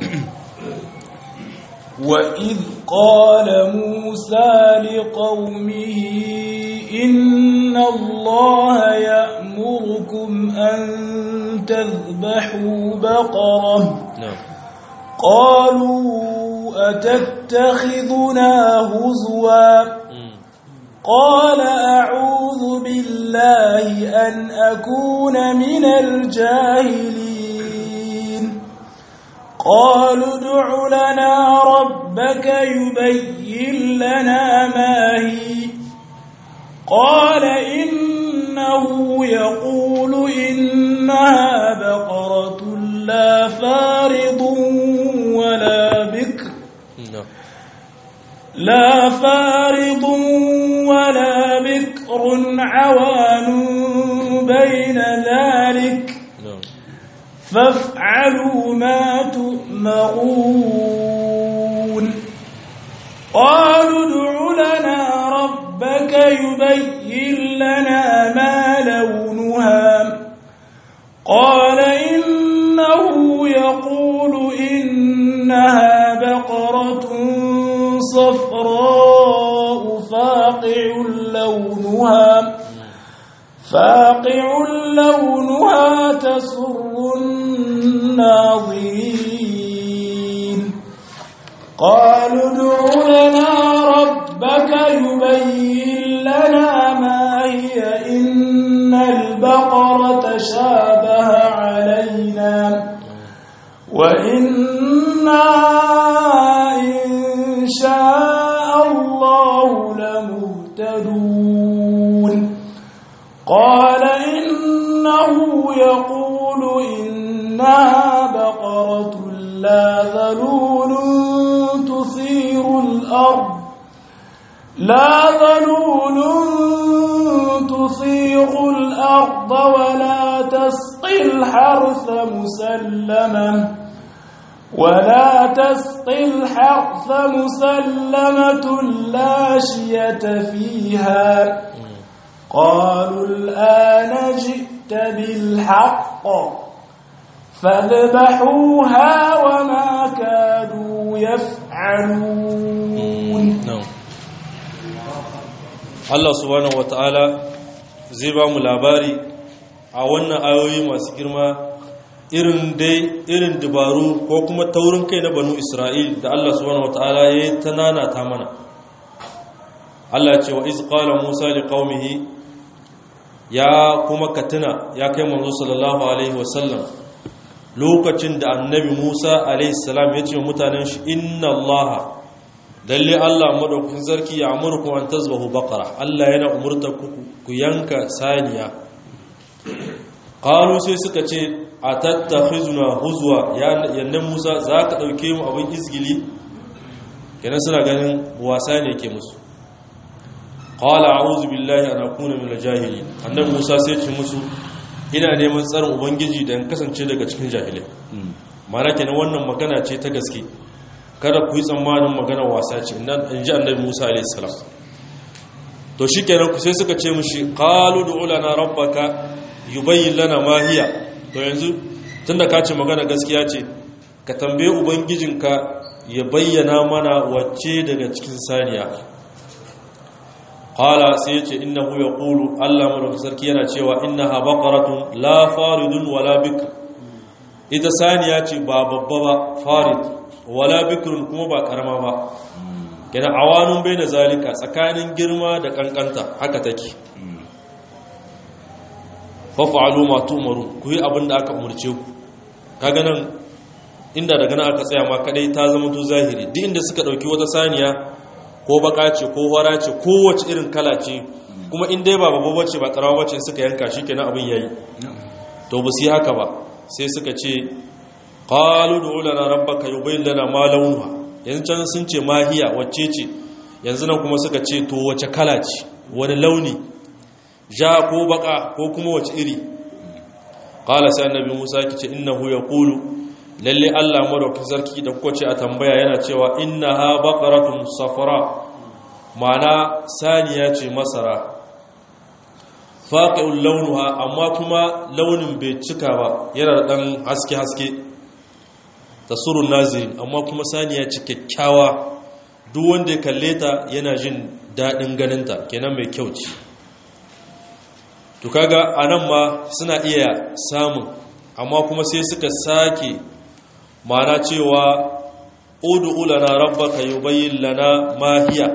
وإذ قال موسى لقومه إن الله يأمركم أن تذبحوا بقرة na'am قالوا أتتخذنا هزوا Mm. قال أعوذ بالله أن أكون من الجاهلين قالوا ادع لنا ربك يبين لنا ما هي قال إنه يقول إنها بقرة لا فارض ولا بكر na'am لا فارض ولا بكر عوان بين ذلك na'am فافعلوا ما تؤمرون قالوا ادع لنا ربك يبين لنا ما لونها قال إنه يقول إنها بقرة صفراء فاقع لونها فاقع لونها تسر الناظرين قالوا ادع لنا ربك يبين لنا ما هي إن البقرة شابه علينا وإنا إن شاء الله لمهتدون قال إنه يقول إنها بقرة لا ذلول تثير الأرض لا ذلول تثير الأرض ولا تسقي الحرث مسلمة ولا تسقي الحرث مسلمة لا شية فيها قالوا الآن جئت بالحق فاذبحوها وما كانوا يفعلون Allah subhanahu wata'ala zai ba mu labari a wannan ayoyi masu girma irin dai irin dabaru ko kuma taurin kai na banu Isra'il da Allah subhanahu wata'ala ya yi ta nanata mana Allah ce wa iz qala Musa li qaumihi ya kuma katina ya kai manzo sallallahu alaihi wasallam lokacin da annabi Musa alaihi salam ya ce mutanen shi inna Allah lalle Allah madaukakin sarki ya amurku an tazbahu baqara Allah yana umurta ku ku yanka saniya qalu sai suka ce atattakhizuna huzwa ya yanne Musa zaka dauke mu abin izgili kenan suna ganin wasa ne ke musu qala a'udhu billahi an akuna min al-jahilin annabi Musa sai ce musu ina neman tsarin ubangiji da in kasance daga cikin jahilai mana kenan wannan magana ce ta gaske kada ku yi tsammanin maganar wasa ce in ji annabi musa alaihissalam to shi kenan ku sai suka ce mushi qalu du'u lana rabbaka yubayyin lana ma hiya to yanzu tunda ka ce magana gaskiya ce ka tambaye ubangijinka ya bayyana mana wacce daga cikin saniya qala sai yace innahu yaqulu Allah madaukakin sarki yana cewa innaha baqaratun la faridun wala bikr ita saniya ce ba babba ba farid wala bikrun kuma ba karama ba kenan awanun bai da zalika tsakanin girma da kankanta haka take fafa'alu ma tu'maru ku yi abin da aka umurce ku kaga nan inda daga nan aka tsaya ma kadai ta zama to zahiri duk inda suka dauki wata saniya ko baka ce ko hora ce ko wace irin kala ce kuma in dai ba babba bace ba karawa bace suka yanka shikenan abin yayi to ba su yi haka ba sai suka ce qalu du lana rabbaka yubayyin lana ma launuha yanzu can sun ce mahiya wacce ce yanzu nan kuma suka ce to wace kala ce wani launi ja ko baka ko kuma wace iri qala sai annabi Musa kice innahu yaqulu lalle Allah madaukakin sarki da kuka ce a tambaya yana cewa innaha baqaratun safra ma'ana saniya ce masara faqi'ul launuha amma kuma launin bai cika ba yana da dan haske haske tasurun nazirin amma kuma saniya ce kyakkyawa duk wanda ya kalle ta yana jin daɗin ganinta kenan mai kyau ce to kaga anan ma suna iya samun amma kuma sai suka sake mana cewa ud'u lana rabbaka yubayyin lana ma hiya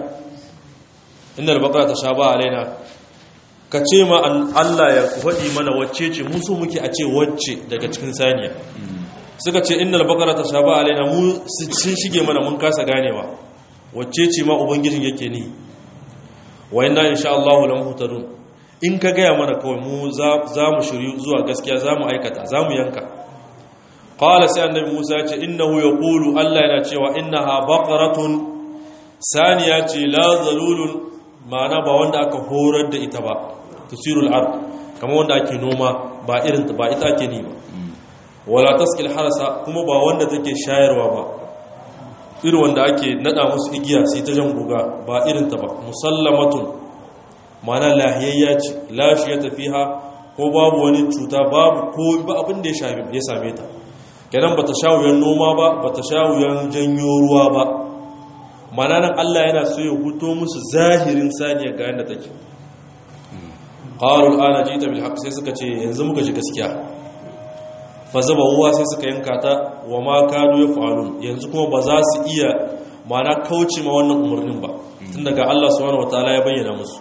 innal baqara tashaba alaina ka ce ma Allah ya faɗi mana wacce ce musu muke a ce wacce daga cikin saniya suka ce innal baqara tashaba alaina mu sun shige mana mun kasa ganewa wacce ce ma ubangijin yake ni wa inna insha Allah lam hutadun in ka gaya mana kawai mu za mu shiryu zuwa gaskiya za mu aikata za mu yanka qala sai annabi Musa ya ce innahu yaqulu Allah yana cewa innaha baqaratun saniya ce la zalulun ma'ana ba wanda aka horar da ita ba tusirul ard kamar wanda ake noma ba irin ba ita ake ni ba wala taskil harasa kuma ba wanda take shayarwa ba irin wanda ake nada musu igiya sai ta jan guga ba irin ta ba musallamatun mana lahiyayya ce lashi ya tafiha ko babu wani cuta babu ko ba abin da ya same ta kenan bata sha wuyan noma ba bata sha wuyan janyo ruwa ba mana nan Allah yana so ya huto musu zahirin saniya ga yanda take qalu ana jita bil haqq sai suka ce yanzu muka ji gaskiya fa zaba huwa sai suka yanka ta wa ma kadu yaf'alun yanzu kuma ba za su iya mana kauce ma wannan umarnin ba tun daga Allah subhanahu wataala ya bayyana musu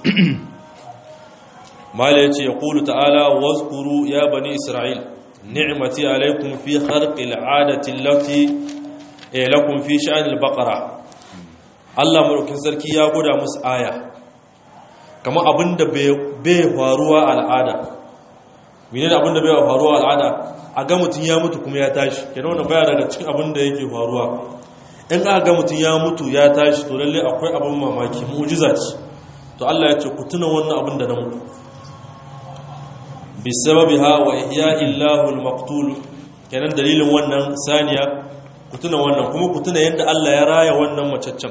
mala yace yaqulu ta'ala wazkuru ya bani isra'il ni'mati alaykum fi kharqil 'adati allati lakum fi sha'anil baqara Allah madaukin sarki ya goda musu aya kamar abinda bai faruwa al'ada menene abinda bai faruwa al'ada a ga mutun ya mutu kuma ya tashi kenan wannan baya daga cikin abinda yake faruwa in aka ga mutun ya mutu ya tashi to lalle akwai abin mamaki mu'jiza ce to Allah ya ce ku tuna wannan abin da na mutu bisababiha wa ihya'i Allahu al-maqtul kenan dalilin wannan saniya ku tuna wannan kuma ku tuna yadda Allah ya raya wannan macaccen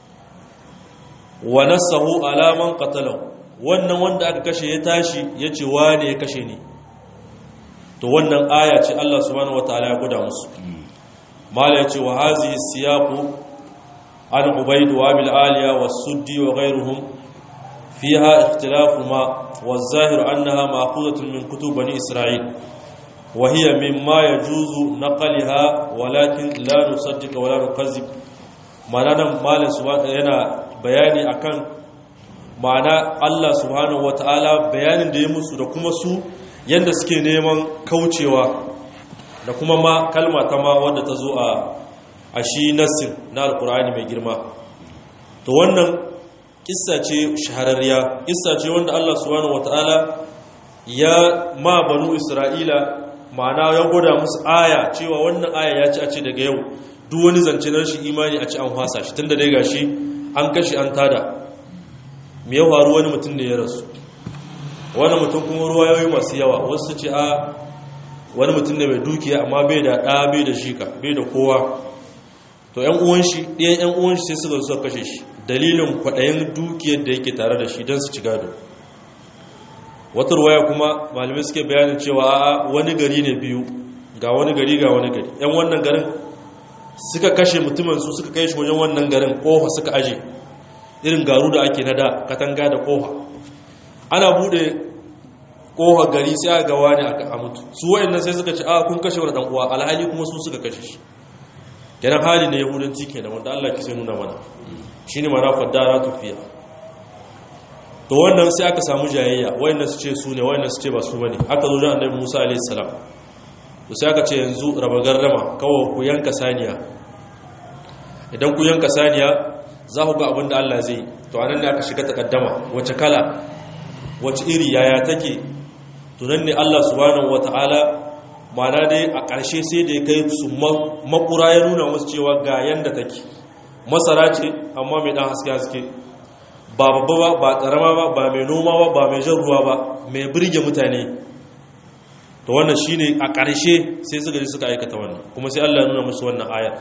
wa nasahu ala man qatalahu wannan wanda aka kashe ya tashi yace wane ya kashe ni to wannan aya ce Allah subhanahu wataala ya guda musu mala yace wa hazihi siyaqu an ubayd wa bil aliya was-suddi wa ghayruhum fiha ikhtilafu ma والظاهر أنها مأخوذة من كتب بني إسرائيل وهي مما يجوز نقلها ولكن لا نصدق ولا نكذب معنى مال سبحانه yana bayani akan ma'ana Allah subhanahu wataala bayanin da ya musu da kuma su yanda suke neman kaucewa da kuma ma kalma ta ma wanda ta zo a a shi nassin na alkur'ani mai girma to wannan kissa ce shahararriya kissa ce wanda Allah subhanahu wataala ya ma banu Isra'ila ma'ana ya gwada musu aya cewa wannan aya ya ci a ce daga yau duk wani zance na shi imani a ci an hwasa shi tunda dai gashi an kashi an tada me ya faru wani mutum ne ya rasu wani mutum kuma ruwa yayi masu yawa wasu ce a wani mutum ne mai dukiya amma bai da ɗa bai da shika bai da kowa to ‘yan uwan shi ɗayan ‘yan uwan shi sai suka suka kashe shi dalilin kwaɗayin dukiyar da yake tare da shi don su ci gado wata ruwaya kuma malamai suke bayanin cewa a wani gari ne biyu ga wani gari ga wani gari ‘yan wannan garin suka kashe mutumin su suka kai shi wajen wannan garin ƙofa suka aje irin garu da ake nada katanga da ƙofa ana buɗe ƙofa gari sai a gawa ne a mutu su wa'annan sai suka ce a kun kashe wani ɗan uwa alhali kuma su suka kashe shi kenan hali na yahudanci kenan wanda Allah ke sai nuna mana shine mana faddara tufiya to wannan sai aka samu jayayya wayannan su ce su ne wayannan su ce ba su bane aka zo da annabi Musa alaihi salam to sai aka ce yanzu raba gardama kawai ku yanka saniya idan ku yanka saniya za ku ga abin da Allah zai to anan ne aka shiga takaddama wace kala wace iri yaya take to nan ne Allah subhanahu wataala mana dai a ƙarshe sai da ya kai su makura ya nuna musu cewa ga yanda take masara ce amma mai ɗan haske-haske ba babba ba ba ƙarama ba ba mai noma ba ba mai jan ruwa ba mai birge mutane to wannan shi ne a ƙarshe sai suka ji suka aikata wannan kuma sai allah ya nuna musu wannan ayar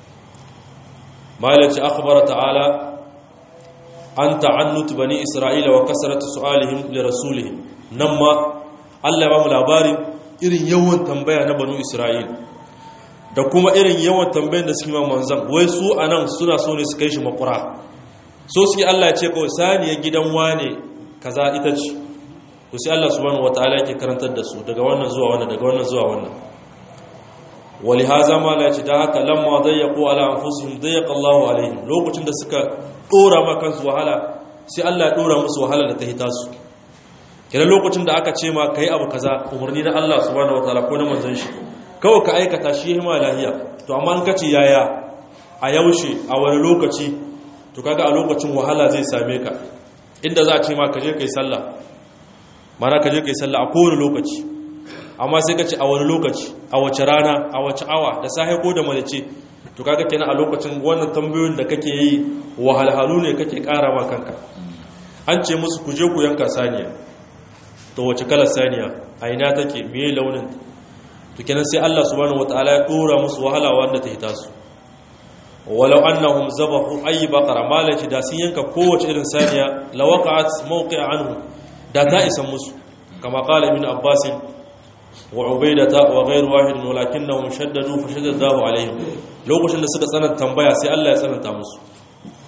malaci akhbara ta'ala an ta'annut bani isra'ila wa kasarata su'alihim li rasulihim nan ma allah ya ba mu labarin irin yawan tambaya na banu isra'il da kuma irin yawan tambayin da suke ma manzan wai su a nan suna so ne su kai shi makura so suke allah ce kawai saniya gidan wane kaza ita ce to sai allah subhanahu wataala yake karantar da su daga wannan zuwa wannan daga wannan zuwa wannan wali haza ma la ce da haka lamma dayyaqu ala anfusihim dayyaqa Allahu alaihim lokacin da suka dora ma kansu wahala sai allah ya dora musu wahala da ta hita su kenan lokacin da aka ce ma ka yi abu kaza umarni na Allah subhanahu wataala ko na manzon shi kawai ka aikata shi hima lahiya to amma an kace yaya a yaushe a wani lokaci to kaga a lokacin wahala zai same ka inda za a ce ma ka je kai sallah mana ka je kai sallah a kowane lokaci amma sai ka ce a wani lokaci a wace rana a wace awa da safe ko da malace to kaga kenan a lokacin wannan tambayoyin da kake yi wahalhalu ne kake kara ma kanka an ce musu ku je ku yanka saniya to wace kalar saniya a ina take meye launin to kenan sai Allah subhanahu wataala ya dora musu wahala wanda ta hita su walau annahum zabahu ay baqara malaci da sun yanka kowace irin saniya lawaqa'at mawqi'a anhu da ta isa musu kama qala ibn abbas wa ubaydata wa ghayr wahid walakinnahum shaddadu fa shaddadahu alaihim lokacin da suka tsananta tambaya sai Allah ya tsananta musu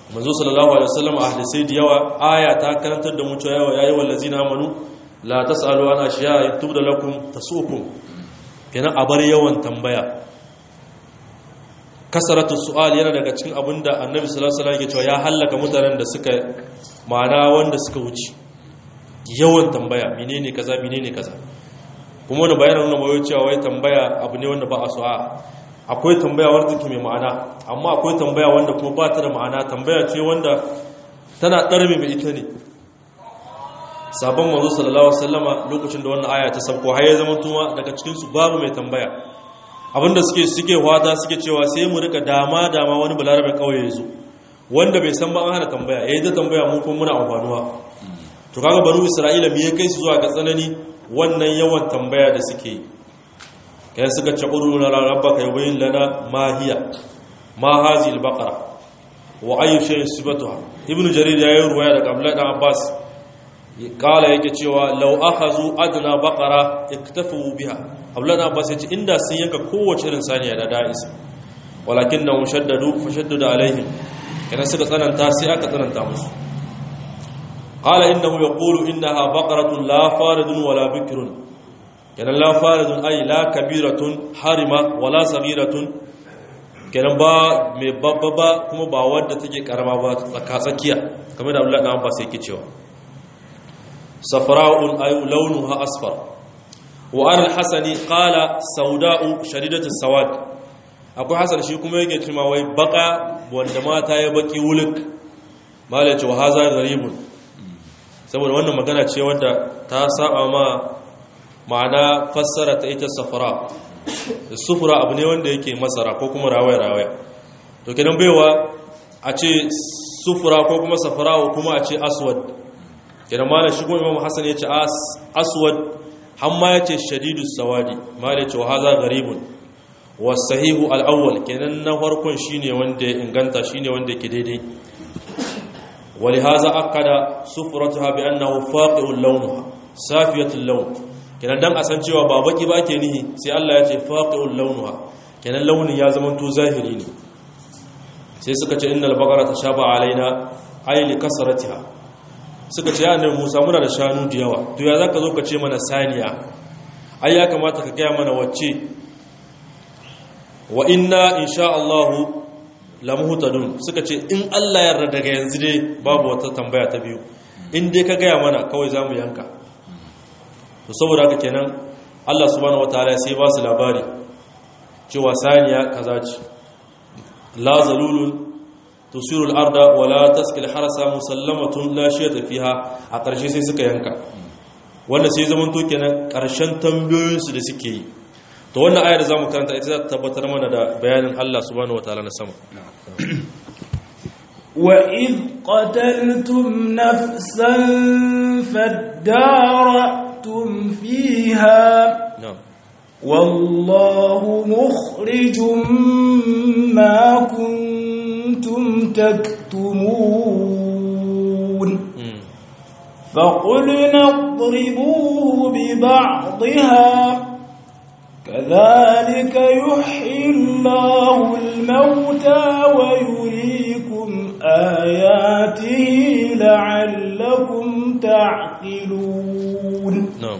manzo sallallahu alaihi wasallam a hadisai da yawa aya ta karantar da mu cewa yawa yayi wallazina amanu la tasalu an ashiya yatubda lakum tasukum kenan a bar yawan tambaya kasaratu su'al yana daga cikin abinda annabi sallallahu alaihi wasallam yake cewa ya halaka mutanen da suka ma'ana wanda suka wuce yawan tambaya menene kaza menene kaza kuma wani bayanin nuna bayo cewa wai tambaya abu ne wanda ba a so a akwai tambaya wanda take mai ma'ana amma akwai tambaya wanda kuma ba ta da ma'ana tambaya ce wanda tana ɗarme mai ita ne sabon manzo sallallahu alaihi wasallama lokacin da wannan aya ta sauko har ya zama tuma daga cikin su babu mai tambaya abinda suke suke wata suke cewa sai mu rika dama dama wani balarabe kauye yazo wanda bai san ba an hana tambaya yayi da tambaya mu kuma muna amfanuwa to kaga banu isra'ila me ya kai su zuwa ga tsanani wannan yawan tambaya da suke yi kai suka ce udu na rabbaka yubayyin lana ma hiya ma hazi al-baqara wa ayu shay'in sibatuha ibnu jarir ya yi ruwaya daga abdullah dan abbas kala yake cewa law akhazu adna baqara iktafu biha abdullah dan abbas yace inda sun yanka kowace irin saniya da da'is walakinna mushaddadu fashaddada alaihim kana suka tsananta sai aka tsananta musu qala innahu yaqulu innaha baqaratun la faridun wala bikrun kenan la faridun ay la kabiratun harima wala saghiratun kenan ba mai babba ba kuma ba wadda take karama ba tsaka tsakiya kamar da Abdullah dan Abbas yake cewa safra'un ay launuha asfar wa an al-hasani qala sauda'u shadidatu sawad akwai hasan shi kuma yake cewa wai baka wanda mata ya baki wuluk mala ce wa haza garibun saboda wannan magana ce wadda ta saba ma ma'ana fassara ta ita safara sufura abu ne wanda yake masara ko kuma rawaya-rawaya to kenan baiwa a ce sufura ko kuma safara ko kuma a ce aswad kenan malam shi kuma imam hassan ya ce aswad hamma ya ce shadidu sawadi malam ya ce wa haza garibun wa sahihu al'awwal kenan na farkon shine wanda ya inganta shine wanda yake daidai ولهذا أكد سفرتها بأنه فاقع لونها سافية اللون kenan dan a san cewa ba baki ba ke nihi sai Allah ya ce faqiul launuha kenan launin ya zama to zahiri ne sai suka ce innal baqara tashaba alaina ay li kasratiha suka ce ya annabi Musa muna da shanu da yawa to ya zaka zo ka ce mana saniya ai ya kamata ka gaya mana wacce wa inna insha Allah lamuhtadun suka ce in Allah ya yarda daga yanzu dai babu wata tambaya ta biyu in dai ka gaya mana kawai zamu yanka to saboda haka kenan Allah subhanahu wataala sai ba su labari cewa saniya kaza ce la zalulun tusiru al-arda wa la taskil harasa musallamatun la shiyata fiha a ƙarshe sai suka yanka wanda sai zaman to kenan ƙarshen tambayoyin su da suke yi to wannan ayar da zamu karanta ita za ta tabbatar mana da bayanin Allah subhanahu wataala na sama وإذ قتلتم نفسا فادارأتم فيها na'am والله مخرج ما كنتم تكتمون mm. فقلنا اضربوه ببعضها كذلك يحيي الله الموتى ويريكم آياته لعلكم تعقلون na'am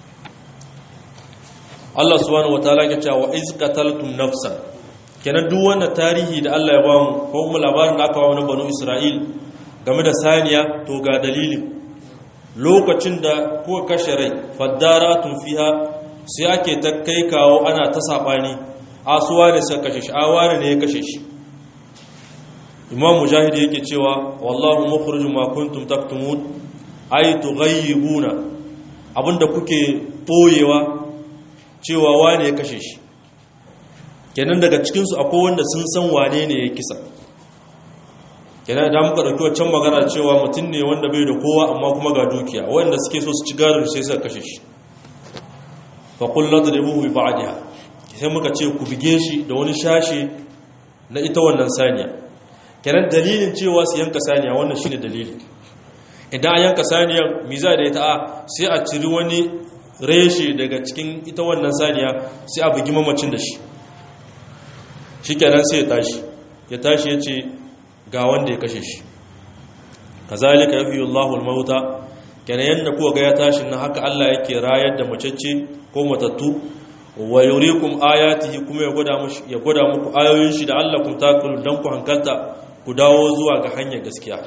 Allah subhanahu wataala ya ce wa iz qataltum nafsan kenan duk wannan tarihi da Allah ya ba mu ko kuma labarin da aka ba mu na banu Isra'il game da saniya to ga dalilin lokacin da kuka kashe rai faddaratun fiha sai ake ta kai kawo ana ta sabani asuwa ne suka kashe shi awane ne ya kashe shi Imam Mujahid yake cewa wallahu mukhrijum ma kuntum taktumun ay tughayyibuna abinda kuke boyewa cewa wane ya kashe shi kenan daga cikinsu akwai wanda sun san wane ne ya kisa kenan da muka ɗauki waccan magana cewa mutum ne wanda bai da kowa amma kuma ga dukiya wanda suke so su ci gado sai suka kashe shi fa kullu tadribuhu bi ba'diha sai muka ce ku bige shi da wani shashe na ita wannan saniya kenan dalilin cewa su yanka saniya wannan shine dalili idan an yanka saniyar miza da ita a sai a ciri wani reshe daga cikin ita wannan saniya sai a bugi mamacin da shi shi kenan sai ya tashi ya tashi ya ce ga wanda ya kashe shi kazalika yuhyi Allahu al-mauta kenan yanda kuka ga ya tashi nan haka Allah yake rayar da macece ko matattu wa yurikum ayatihi kuma ya gwada mushi ya gwada muku ayoyin shi da Allah kun takulu dan ku hankalta ku dawo zuwa ga hanyar gaskiya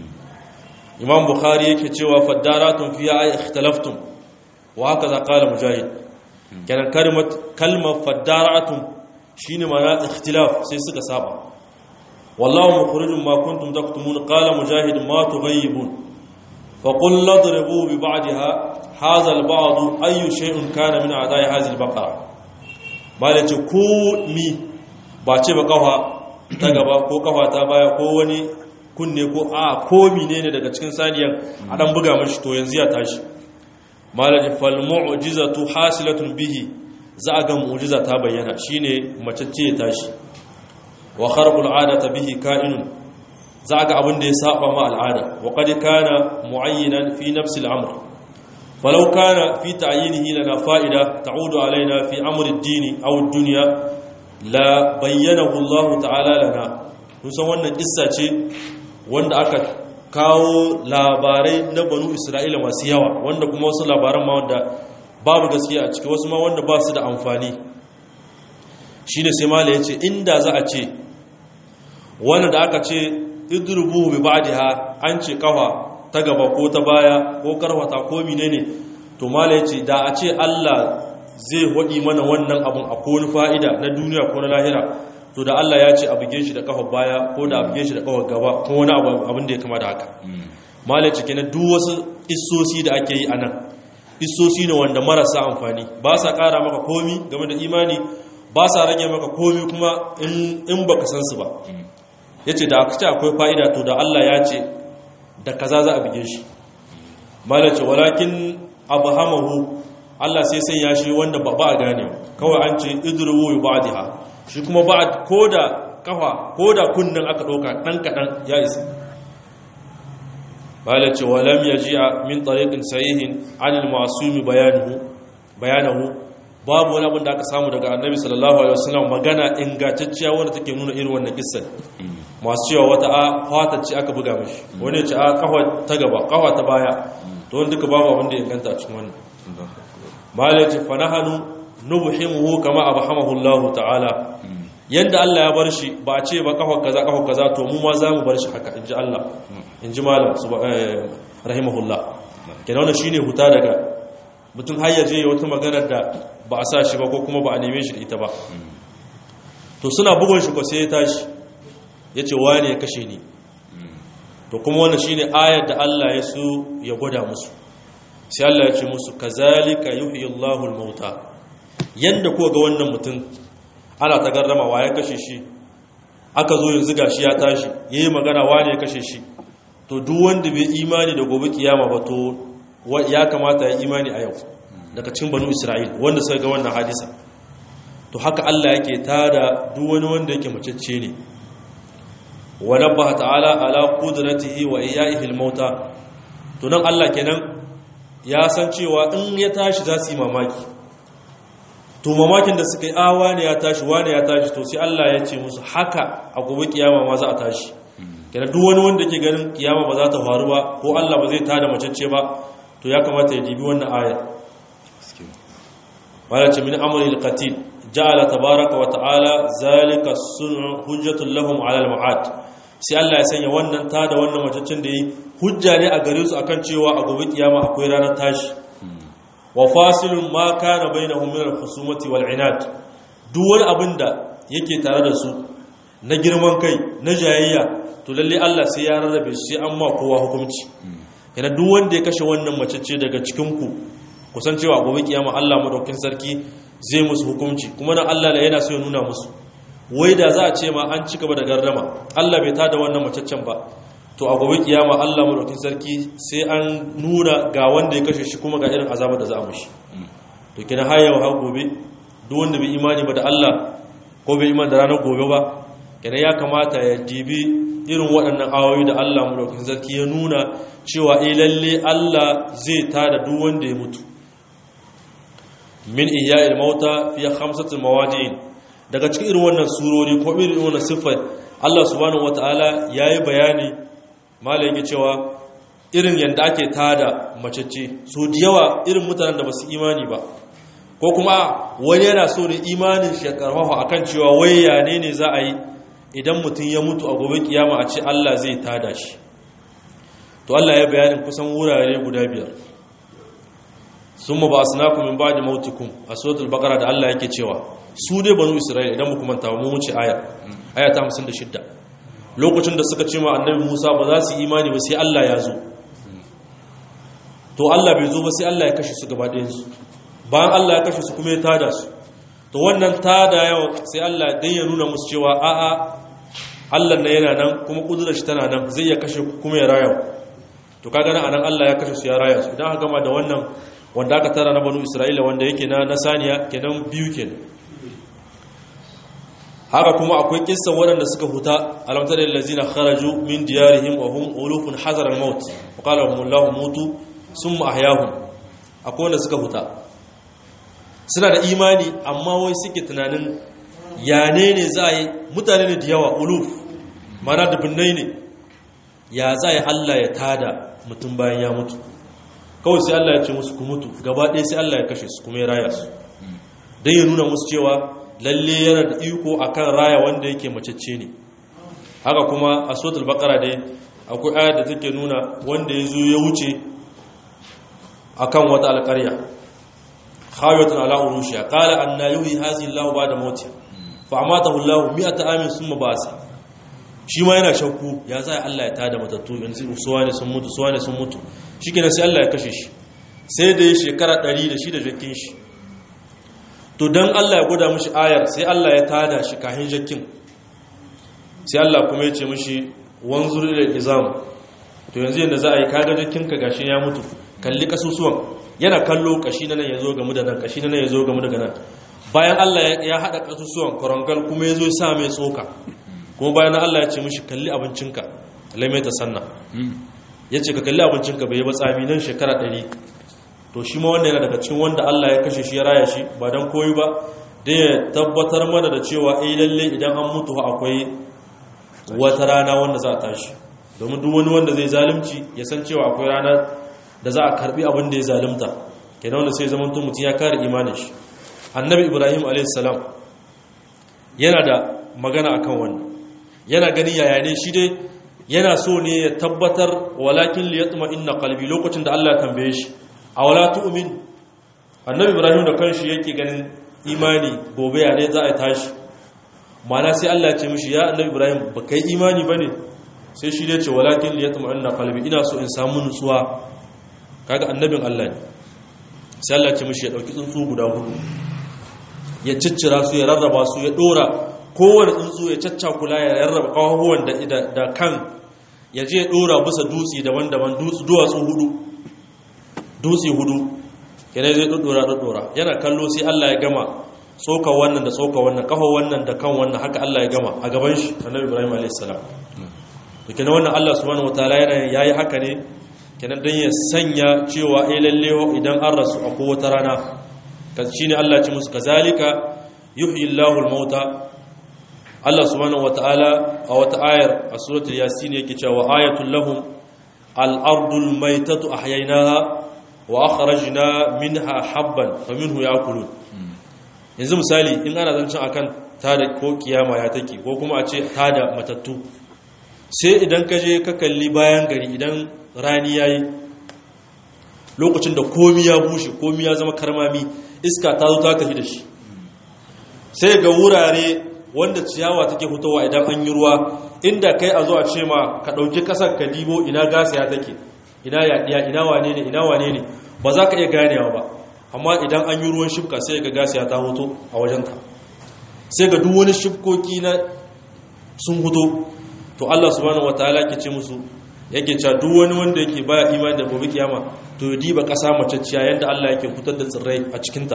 Imam Bukhari yake cewa faddaratun fiya ay ikhtalaftum wa hakaza qala mujahid kenan kalmat kalmar faddaratun shine ma'ana ikhtilaf sai suka saba wallahu mukhrijum ma kuntum taktumun qala mujahid ma tughayyibun فقل نضربوا ببعضها هذا البعض أي شيء كان من أعداء هذه البقرة malace ko mi ba ce ba kafa ta gaba ko kafa ta baya ko wani kunne ko a ko ne daga cikin saniyan a dan buga mashi to yanzu ya tashi malace fal mu'jizatu hasilatun bihi za ga mu'jiza ta bayyana shine mace ce ya tashi wa kharqul adata bihi ka'inun za ga abin da ya saba ma al'ada wa qad kana mu'ayyinan fi nafsi al'amr falau kana fi ta'yinihi lana fa'ida ta'udu alaina fi amri ad-din aw ad-dunya la bayyanahu Allah ta'ala lana kusan wannan kissa ce wanda aka kawo labarai na banu Isra'ila masu yawa wanda kuma wasu labaran ma wanda babu gaskiya a ciki wasu ma wanda ba su da amfani shine sai mala yace inda za a ce wanda da aka ce idrubu bi ba'daha an ce kafa ta gaba ko ta baya ko karwata ko menene to mala yace da a ce Allah zai hodi mana wannan abun a koni fa'ida na duniya ko na lahira to da Allah ya ce a buge shi da kafa baya ko da a buge shi da kafa gaba ko wani abu abin da ya kama da haka mala yace kenan duk wasu issosi da ake yi anan issosi ne wanda marasa amfani ba sa kara maka komi game da imani ba sa rage maka komi kuma in baka san su ba ya ce da aka ce akwai fa'ida to da Allah ya ce da kaza za a bige shi malace walakin abu hamahu Allah sai sai ya shi wanda ba a gane kawai an ce idruwu ba diha shi kuma ba ko da kafa ko da kunnen aka ɗauka ɗan kaɗan ya isa malace walam ya ji a min tsariƙin sahihin anil masu bayanahu babu wani abin da aka samu daga annabi sallallahu alaihi wasallam magana ingantacciya wanda take nuna irin wannan kissar masu cewa wata a fata ce aka buga mashi wani ya ce a kafa ta gaba kafa ta baya to wani duka babu abin da ya inganta a cikin wannan malai ce fa nahanu nubhimuhu kama abhamahu Allah ta'ala yanda Allah ya bar shi ba a ce ba kafa kaza kafa kaza to mu ma za mu bar shi haka inji Allah inji malam rahimahullah kenan wannan shine huta daga mutum har yaje ya wata maganar da ba a sa shi ba ko kuma ba a neme shi da ita ba to suna bugun shi ko sai ya tashi ya ce wane ya kashe ni to kuma wannan shine ayar da Allah ya so ya gwada musu sai Allah ya ce musu kazalika yuhyi Allahu al-mauta yanda ko ga wannan mutum ana ta garrama wa ya kashe shi aka zo yanzu gashi ya tashi yayi magana wane ya kashe shi to duk wanda bai imani da gobe kiyama ba to ya kamata ya imani a yau daga cikin banu Isra'il wanda suka ga wannan hadisa to haka Allah yake tada duk wani wanda yake macecce ne wa nabbaha ta'ala ala qudratihi wa iyaihi al-mauta to nan Allah kenan ya san cewa in ya tashi za su yi mamaki to mamakin da suka yi awa ne ya tashi wane ya tashi to sai Allah ya ce musu haka a gobe kiyama ma za a tashi kenan duk wani wanda yake ganin kiyama ba za ta faru ba ko Allah ba zai tada macecce ba to ya kamata ya dibi wannan ayar wala ce min amri al-qatil ja'ala tabaraka wa ta'ala zalika sun'u hujjatun lahum 'ala al-ma'ad sai Allah ya sanya wannan ta da wannan macecin da yi hujja ne a gare su akan cewa a gobe kiyama akwai ranar tashi wa fasilun ma kana bainahum min al-khusumati wal 'inad duk wani abin da yake tare da su na girman kai na jayayya to lalle Allah sai ya rarrabe su sai an ma kowa hukunci yana duk wanda ya kashe wannan macece daga cikin ku kusan cewa gobe kiyama Allah madaukin sarki zai musu hukunci kuma nan Allah yana so ya nuna musu wai da za a ce ma an ci gaba da gardama Allah bai tada wannan macaccen ba to a gobe kiyama Allah madaukin sarki sai an nuna ga wanda ya kashe shi kuma ga irin azabar da za a mushi to kina har yau har gobe duk wanda bai imani ba da Allah ko bai imani da ranar gobe ba kina ya kamata ya dibi irin waɗannan awoyi da Allah madaukin sarki ya nuna cewa eh lalle Allah zai tada duk wanda ya mutu min ihya'il mauta fi khamsati mawadi'in daga cikin irin wannan surori ko irin wannan sifar Allah subhanahu wataala yayi bayani malai yake cewa irin yanda ake tada macece so da yawa irin mutanen da basu imani ba ko kuma wani yana so ne imanin shi ya karfafa akan cewa wai ya ne ne za a yi idan mutum ya mutu a gobe kiyama a ce Allah zai tada shi to Allah ya bayanin kusan wurare guda biyar summa ba'asnakum min ba'di mautikum a suratul baqara da Allah yake cewa su dai banu isra'ila idan muku manta mu wuce aya aya ta 56 lokacin da suka ce ma annabi Musa ba za su imani ba sai Allah ya zo to Allah bai zo ba sai Allah ya kashe su gaba ɗayan su bayan Allah ya kashe su kuma ya tada su to wannan tada yawa sai Allah dan ya nuna musu cewa a'a Allah na yana nan kuma kudurar shi tana nan zai ya kashe kuma ya raya to kaga nan anan Allah ya kashe su ya raya su idan aka gama da wannan wanda aka tara na banu Isra'ila wanda yake na nasaniya kenan biyu kenan haka kuma akwai kissan waɗanda suka huta alamtar da lazina kharaju min diyarihim wa hum ulufun hazar al-maut wa qala hum Allahu mutu summa ahyahum akwai wanda suka huta suna da imani amma wai suke tunanin ya ne ne za a yi mutane ne da yawa uluf mana da binnai ne ya za a yi Allah ya tada mutum bayan ya mutu kawai sai Allah ya ce musu ku mutu gaba ɗaya sai Allah ya kashe su kuma ya raya su don ya nuna musu cewa lalle yana da iko akan raya wanda yake macece ne haka kuma a sotul bakara dai akwai aya da take nuna wanda ya zo ya wuce akan wata alƙarya khawiyatun ala urushiya qala anna yuhi hazihi Allah ba'da mauti fa amatahu Allah mi'ata amin summa ba'asa shi ma yana shakku ya zai Allah ya tada matattu yanzu suwa ne sun mutu suwa ne sun mutu shikenan sai Allah ya kashe shi sai da ya shekara 100 da shi da jakin shi to don Allah ya gwada mashi ayar sai Allah ya tada shi kahin jakin sai Allah kuma ya ce mashi wanzur ila izam to yanzu yanda za a yi kaga jakin ka gashi ya mutu kalli kasusuwan yana kallo kashi na nan ya zo gamu da nan kashi na nan ya zo gamu daga nan bayan Allah ya hada kasusuwan korangal kuma ya zo ya sa mai tsoka kuma bayan Allah ya ce mashi kalli abincinka lamai ta sanna ya ce ka kalli abincinka bai yi ba tsami nan shekara ɗari to shi ma wanda yana daga cikin wanda Allah ya kashe shi ya raya shi ba don koyi ba da ya tabbatar mana da cewa eh lalle idan an mutu akwai wata rana wanda za a tashi domin duk wani wanda zai zalunci ya san cewa akwai rana da za a karbi abin da ya zalunta kenan wanda sai zaman mutum ya kare imanin shi annabi ibrahim a.s. yana da magana akan wannan yana gani yaya ne shi dai yana so ne ya tabbatar walakin liyatma inna qalbi lokacin da Allah ya tambaye shi a wala tu'min annabi ibrahim da kanshi yake ganin imani gobe ya ne za a tashi mana sai Allah ya ce mishi ya annabi ibrahim ba kai imani bane sai shi ne ce walakin liyatma'anna qalbi ina so in samu nutsuwa kaga annabin Allah ne sai Allah ya ce mishi ya dauki tsuntsu guda hudu ya ciccira su ya rarraba su ya dora kowane tsuntsu ya caccakula ya rarraba kawahuwan da da kan ya je ya dora bisa dutse daban-daban duwatsu hudu dutse hudu yana zai dudura dudura yana kallo sai Allah ya gama tsoka wannan da tsoka wannan kafa wannan da kan wannan haka Allah ya gama a gaban shi annabi Ibrahim alayhis salam to kenan wannan Allah subhanahu wataala yana yayi haka ne kenan dan ya sanya cewa eh lalle idan an rasu a wata rana kan shine Allah ya ce musu kazalika yuhyi Allahu al-mauta Allah subhanahu wataala a wata ayar a suratul yasin yake cewa ayatul lahum al-ardul maytatu ahyaynaha wa akhrajna minha habban faminhu yakulun yanzu misali in ana zancin akan tada ko kiyama ya take ko kuma a ce tada matattu sai idan ka je ka kalli bayan gari idan rani yayi lokacin da komi ya bushe komi ya zama karmami iska ta zo ta tafi da shi sai ga wurare wanda ciyawa take fitowa idan an yi ruwa inda kai a zo a ce ma ka ɗauki ƙasar ka dibo ina gasa ya take ina yaɗiya ina wane ne ina wane ne ba za ka iya ganewa ba amma idan an yi ruwan shifka sai ga gasa ya ta hoto a wajenta sai ga duk wani shifkoki na sun hoto to Allah subhanahu wataala ke ce musu yake cewa duk wani wanda yake baya imani da gobe kiyama to ya diba ƙasa macacciya yadda Allah yake fitar da tsirrai a cikinta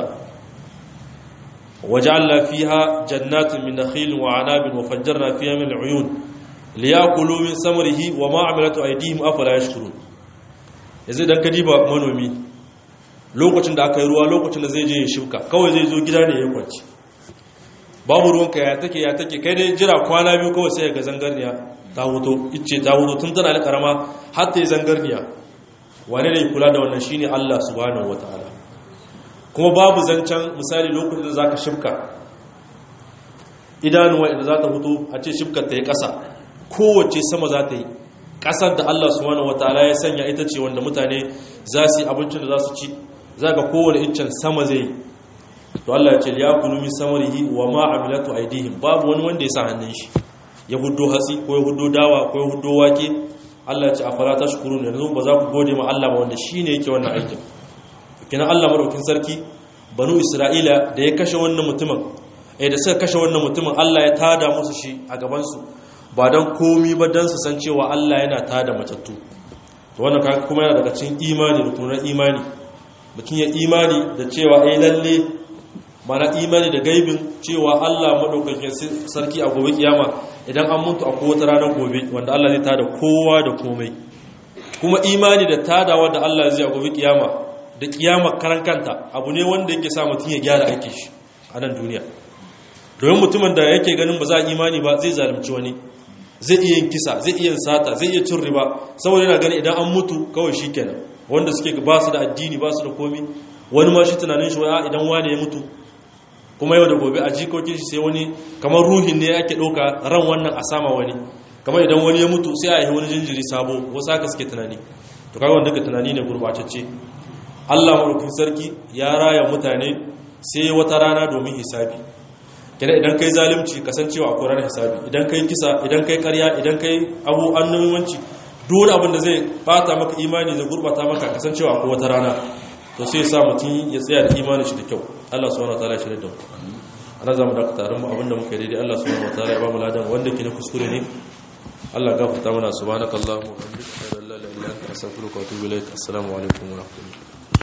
وجعلنا فيها جنات من نخيل وعناب وفجرنا فيها من العيون ليأكلوا من ثمره وما عملت أيديهم أفلا يشكرون yanzu idan ka diba manomi lokacin da aka yi ruwa lokacin da zai je ya shuka kawai zai zo gida ne ya kwanci babu ruwanka ya take ya take kai dai jira kwana biyu kawai sai ga zangarniya ta huto icce ta huto tun tana da karama har ta yi zangarniya wane ne kula da wannan shine Allah subhanahu wataala kuma babu zancen misali lokacin da zaka shifka idanuwa idan za ta huto a ce shifkar ta yi ƙasa kowace sama za ta yi ƙasar da Allah subhanahu wataala ya sanya ita ce wanda mutane za su yi abincin da za su ci za ga kowane iccen sama zai yi to Allah ya ce ya kulu min samarihi wa ma amilatu aidihim babu wani wanda ya sa hannun shi ya huddo hatsi ko ya huddo dawa ko ya huddo wake Allah ya ce afala tashkurun yanzu ba za ku gode ma Allah ba wanda shine yake wannan aikin kina Allah madaukin sarki banu Isra'ila da ya kashe wannan mutumin eh da suka kashe wannan mutumin Allah ya tada musu shi a gaban su ba dan komi ba dan su san cewa Allah yana tada matattu to wannan kuma yana daga cikin imani rukunin imani mutum ya imani da cewa ai lalle mana imani da gaibin cewa Allah madaukakin sarki a gobe kiyama idan an mutu a kowace ranar gobe wanda Allah zai tada kowa da komai kuma imani da tadawa da Allah zai a gobe kiyama da kiyama karan kanta abu ne wanda yake sa mutum ya gyara aikin shi a nan duniya domin mutumin da yake ganin ba za a imani ba zai zalunci wani zai iya yin kisa zai iya yin sata zai iya cin riba saboda yana gani idan an mutu kawai shikenan wanda suke ba su da addini ba su da komi wani ma shi tunanin shi wa idan wani ya mutu kuma yau da gobe a jikokin shi sai wani kamar ruhin ne ake ɗauka ran wannan a sama wani kamar idan wani ya mutu sai a yi wani jinjiri sabo wasu haka suke tunani to kaga wanda tunani ne gurbatacce Allah madaukakin sarki ya raya mutane sai wata rana domin hisabi kina idan kai zalunci kasancewa akwai ranar hisabi idan kai kisa idan kai karya idan kai abu annabiwanci duk abin da zai bata maka imani zai gurbata maka kasancewa akwai wata rana to sai sa mutum ya tsaya da imanin shi da kyau Allah subhanahu wataala ya shirya da mu ana zamu da tarin mu abinda muka yi daidai Allah subhanahu wataala ya ba mu ladan wanda ke na kuskure ne Allah gafarta mana subhanakallahumma wa bihamdika la ilaha illa anta astaghfiruka wa atubu ilaik assalamu alaikum wa rahmatullahi